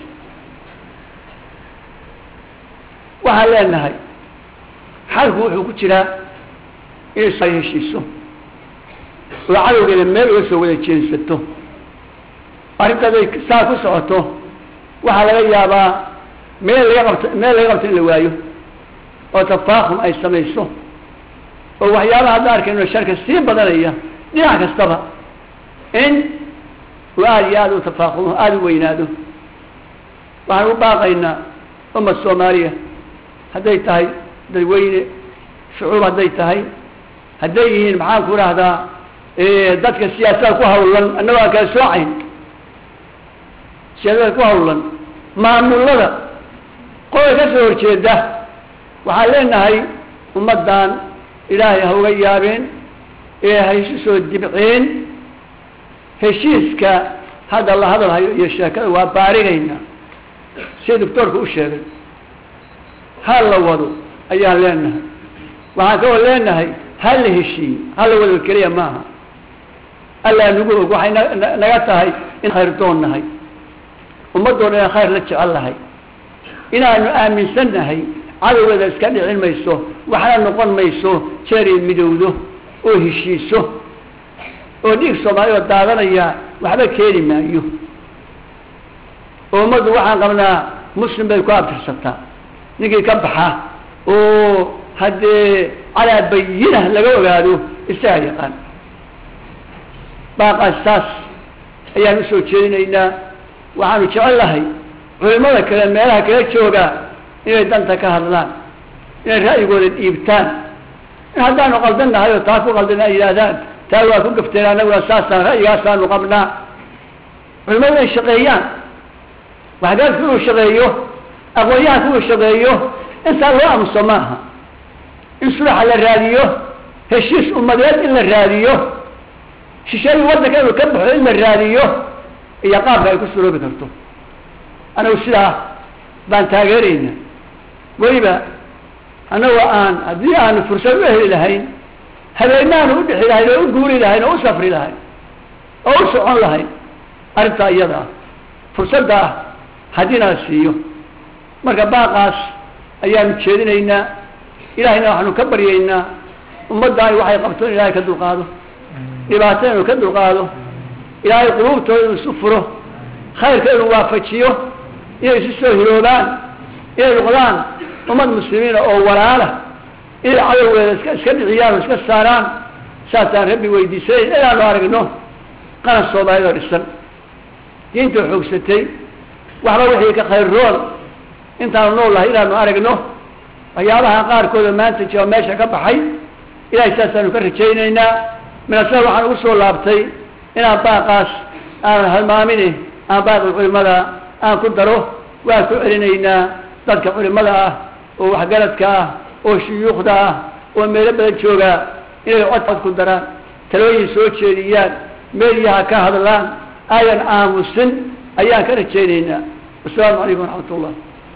waxaan leenahay xalku wuxuu ku jiraa inay sa heshiiso oo cadowgeeda meel uga soo wada jeensato arrintaday saa ku socoto waxaa laga yaabaa meel laga qabto meel laga qabto in la waayo oo tafaakum ay samayso oo waxyaabaha hadda arkayno sharka sii badanaya dhinac kastaba in uu aada iyo aada u tafaaqumo aada u weynaado waxaan u baaqaynaa ummad soomaaliya hadday tahay dadweyne shucuub hadday tahay hadday yihiin maxaan ku rahdaa dadka siyaasada ku hawlan annagoo aan kala soocayn siyaasada ku hawlan maamulada qola ka soo horjeeda waxaan leenahay ummaddan ilaahay ha uga yaabeen ee ha isu soo dibceen heshiiska hadda la hadalhayo iyo sheekada waa baarigayna sida doctoorka u sheegay ha la wado ayaan leenahay waxaan kaloo leenahay ha la heshiiyo ha la wado keliya maaha allaa nagu og waxay na naga tahay in khayr doon nahay ummadoo dhan khayr la jecel nahay inaanu aaminsan nahay cadowgeeda iska dhicin mayso waxna noqon mayso jeeray midowdo oo heshiiso oo dhiig soomaaliyoo daadanaya waxba keeni maayo oo ummaddu waxaan qabnaa muslim bay ku abtirsataa ninkii ka baxa oo haddee calaa bayina laga ogaado isagaa yaqaan baaqaas saas ayaan usoo jeedinaynaa waxaanu jecel lahay culimada kale meelaha kala jooga inay danta ka hadlaan inay ra'yigooda dhiibtaan in haddaanu qaldan nahay oo taa ku qaldan ay yidhaahdaan taa waa ku gafteen annaguna saasaan ra'yigaasaanu qabnaa culimadu inay shaqeeyaan waxgaadku inuu shaqeeyo aqoon-yahanku inuu shaqeeyo intaa loo aamuso maaha in sulaxa la raadiyo heshiis ummadeed in la raadiyo shisheeyi waddanka inuu ka baxo in la raadiyo iyo qaabka ay ku suroobi karto anagu sidaa baan taageerayna weliba annagoo aan haddii aanu fursad u heli lahayn habeenaanu u dhixi lahayn oo u guuri lahayn oo u safri lahayn oo u socon lahayn arrintaa iyada ah fursadda ah haddii nala siiyo marka baaqaas ayaanu jeedinaynaa ilahayna waxaanu ka baryaynaa ummaddaani waxay qabto in ilaahay ka dulqaado dhibaatada inuu ka dulqaado ilaahay quluubtooda inuu isu furo khayrka inuu waafajiyo inay isu soo hiroobaan inay noqdaan ummad muslimiina oo walaala inay cadowgeeda iska iska dhiciyaan oo iska saaraan saasaan rabbi weydiisanayn inaanu aragno qaran soomaaliyad oo dhisan diinta xoogsatay waxba wixii ka khayroon intaanu nool lahay inaanu aragno waxyaabaha qaarkooda maanta jiro meesha ka baxay ilahay saasaanu ka rajaynaynaa minasada waxaan ugu soo laabtay inaan baaqaas aanan halmaamine aan baaqi culimada aan ku daro waan ku celinaynaa dadka culimada ah oo waxgaradka ah oo shuyuukhda ah oo meelo badan jooga inay cod cod ku daraan talooyin soo jeediyaan meeliyaha ka hadlaan ayan aamusin ayaan ka rajaynaynaa wasalaamu calaykum waraxmat ullah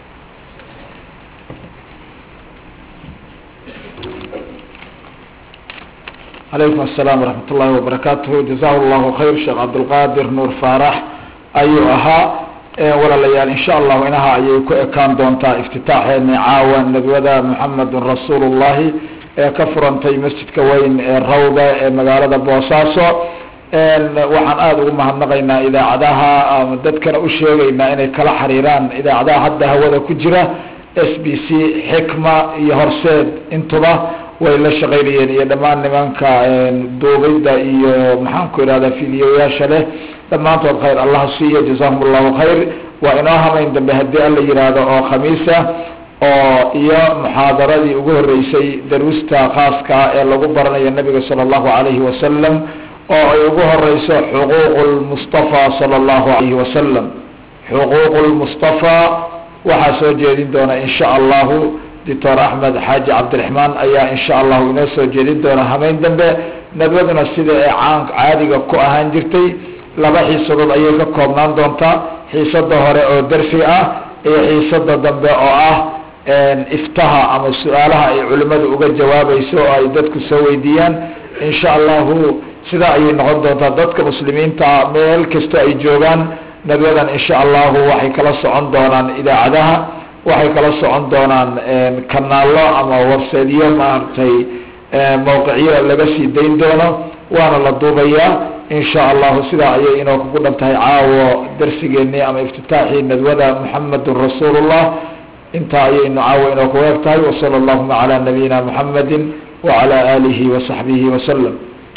calaykum asalaam waraxmat ullaahi wabarakaatuhu jazahu llahu khayr sheekh cabdulqaadir nuur faarax ayuu ahaa walaalayaal insha allahu inaha ayay ku ekaan doontaa iftitaaxeena caawa nadwada muxamedun rasuulu llahi ee ka furantay masjidka weyn ee rawda ee magaalada boosaaso waxaan aada ugu mahadnaqaynaa idaacadaha ama dadkana u sheegaynaa inay kala xiriiraan idaacadaha hadda hawada ku jira s b c xikma iyo horseed intuba way la shaqaynayeen iyo dhammaan nimanka duubida iyo maxaan ku ihahda fidiyoyaasha leh dhammaantood khayr allah siiyo jazahum allahu khayr waa inoo hamayn dambe haddii alla yidhaahdo oo khamiisa oo iyo muxaadaradii ugu horeysay daruusta khaaska ee lagu baranayo nabiga sala allahu alayhi wasalam oo ay ugu horeyso xuquuq lmustafa sala allahu alayhi wasalam xuquuq lmustafa waxaa soo jeedin doona in sha allahu doctor axmed xaaji cabdiraxmaan ayaa insha allahu inoo soo jeedin doona hameyn dambe nadwaduna sida ee caan caadiga ku ahaan jirtay laba xiisadood ayay ka koobnaan doontaa xiisada hore oo darsi ah iyo xiisada dambe oo ah iftaha ama su-aalaha ay culimmadu uga jawaabayso oo ay dadku soo weydiiyaan insha allahu sidaa ayay noqon doontaa dadka muslimiinta meel kastoo ay joogaan nadwadan insha allahu waxay kala socon doonaan idaacadaha waxay kala socon doonaan kanaallo ama warseedyo maaragtay mawqicyo laga sii dayn doono waana la duubayaa insha allahu sidaa ayay inoo kugu dhan tahay caawo darsigeenii ama iftitaaxii nadwada muxamedun rasuulullah intaa ayaynu caawo inoo kuga eg tahay wasala allahuma calaa nabiyina muxamedi wacala aalihi wasaxbihi wasalam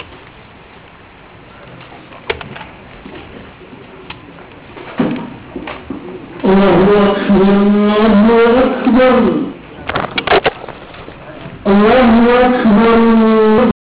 الله أكبر الله أكبر الله أكبر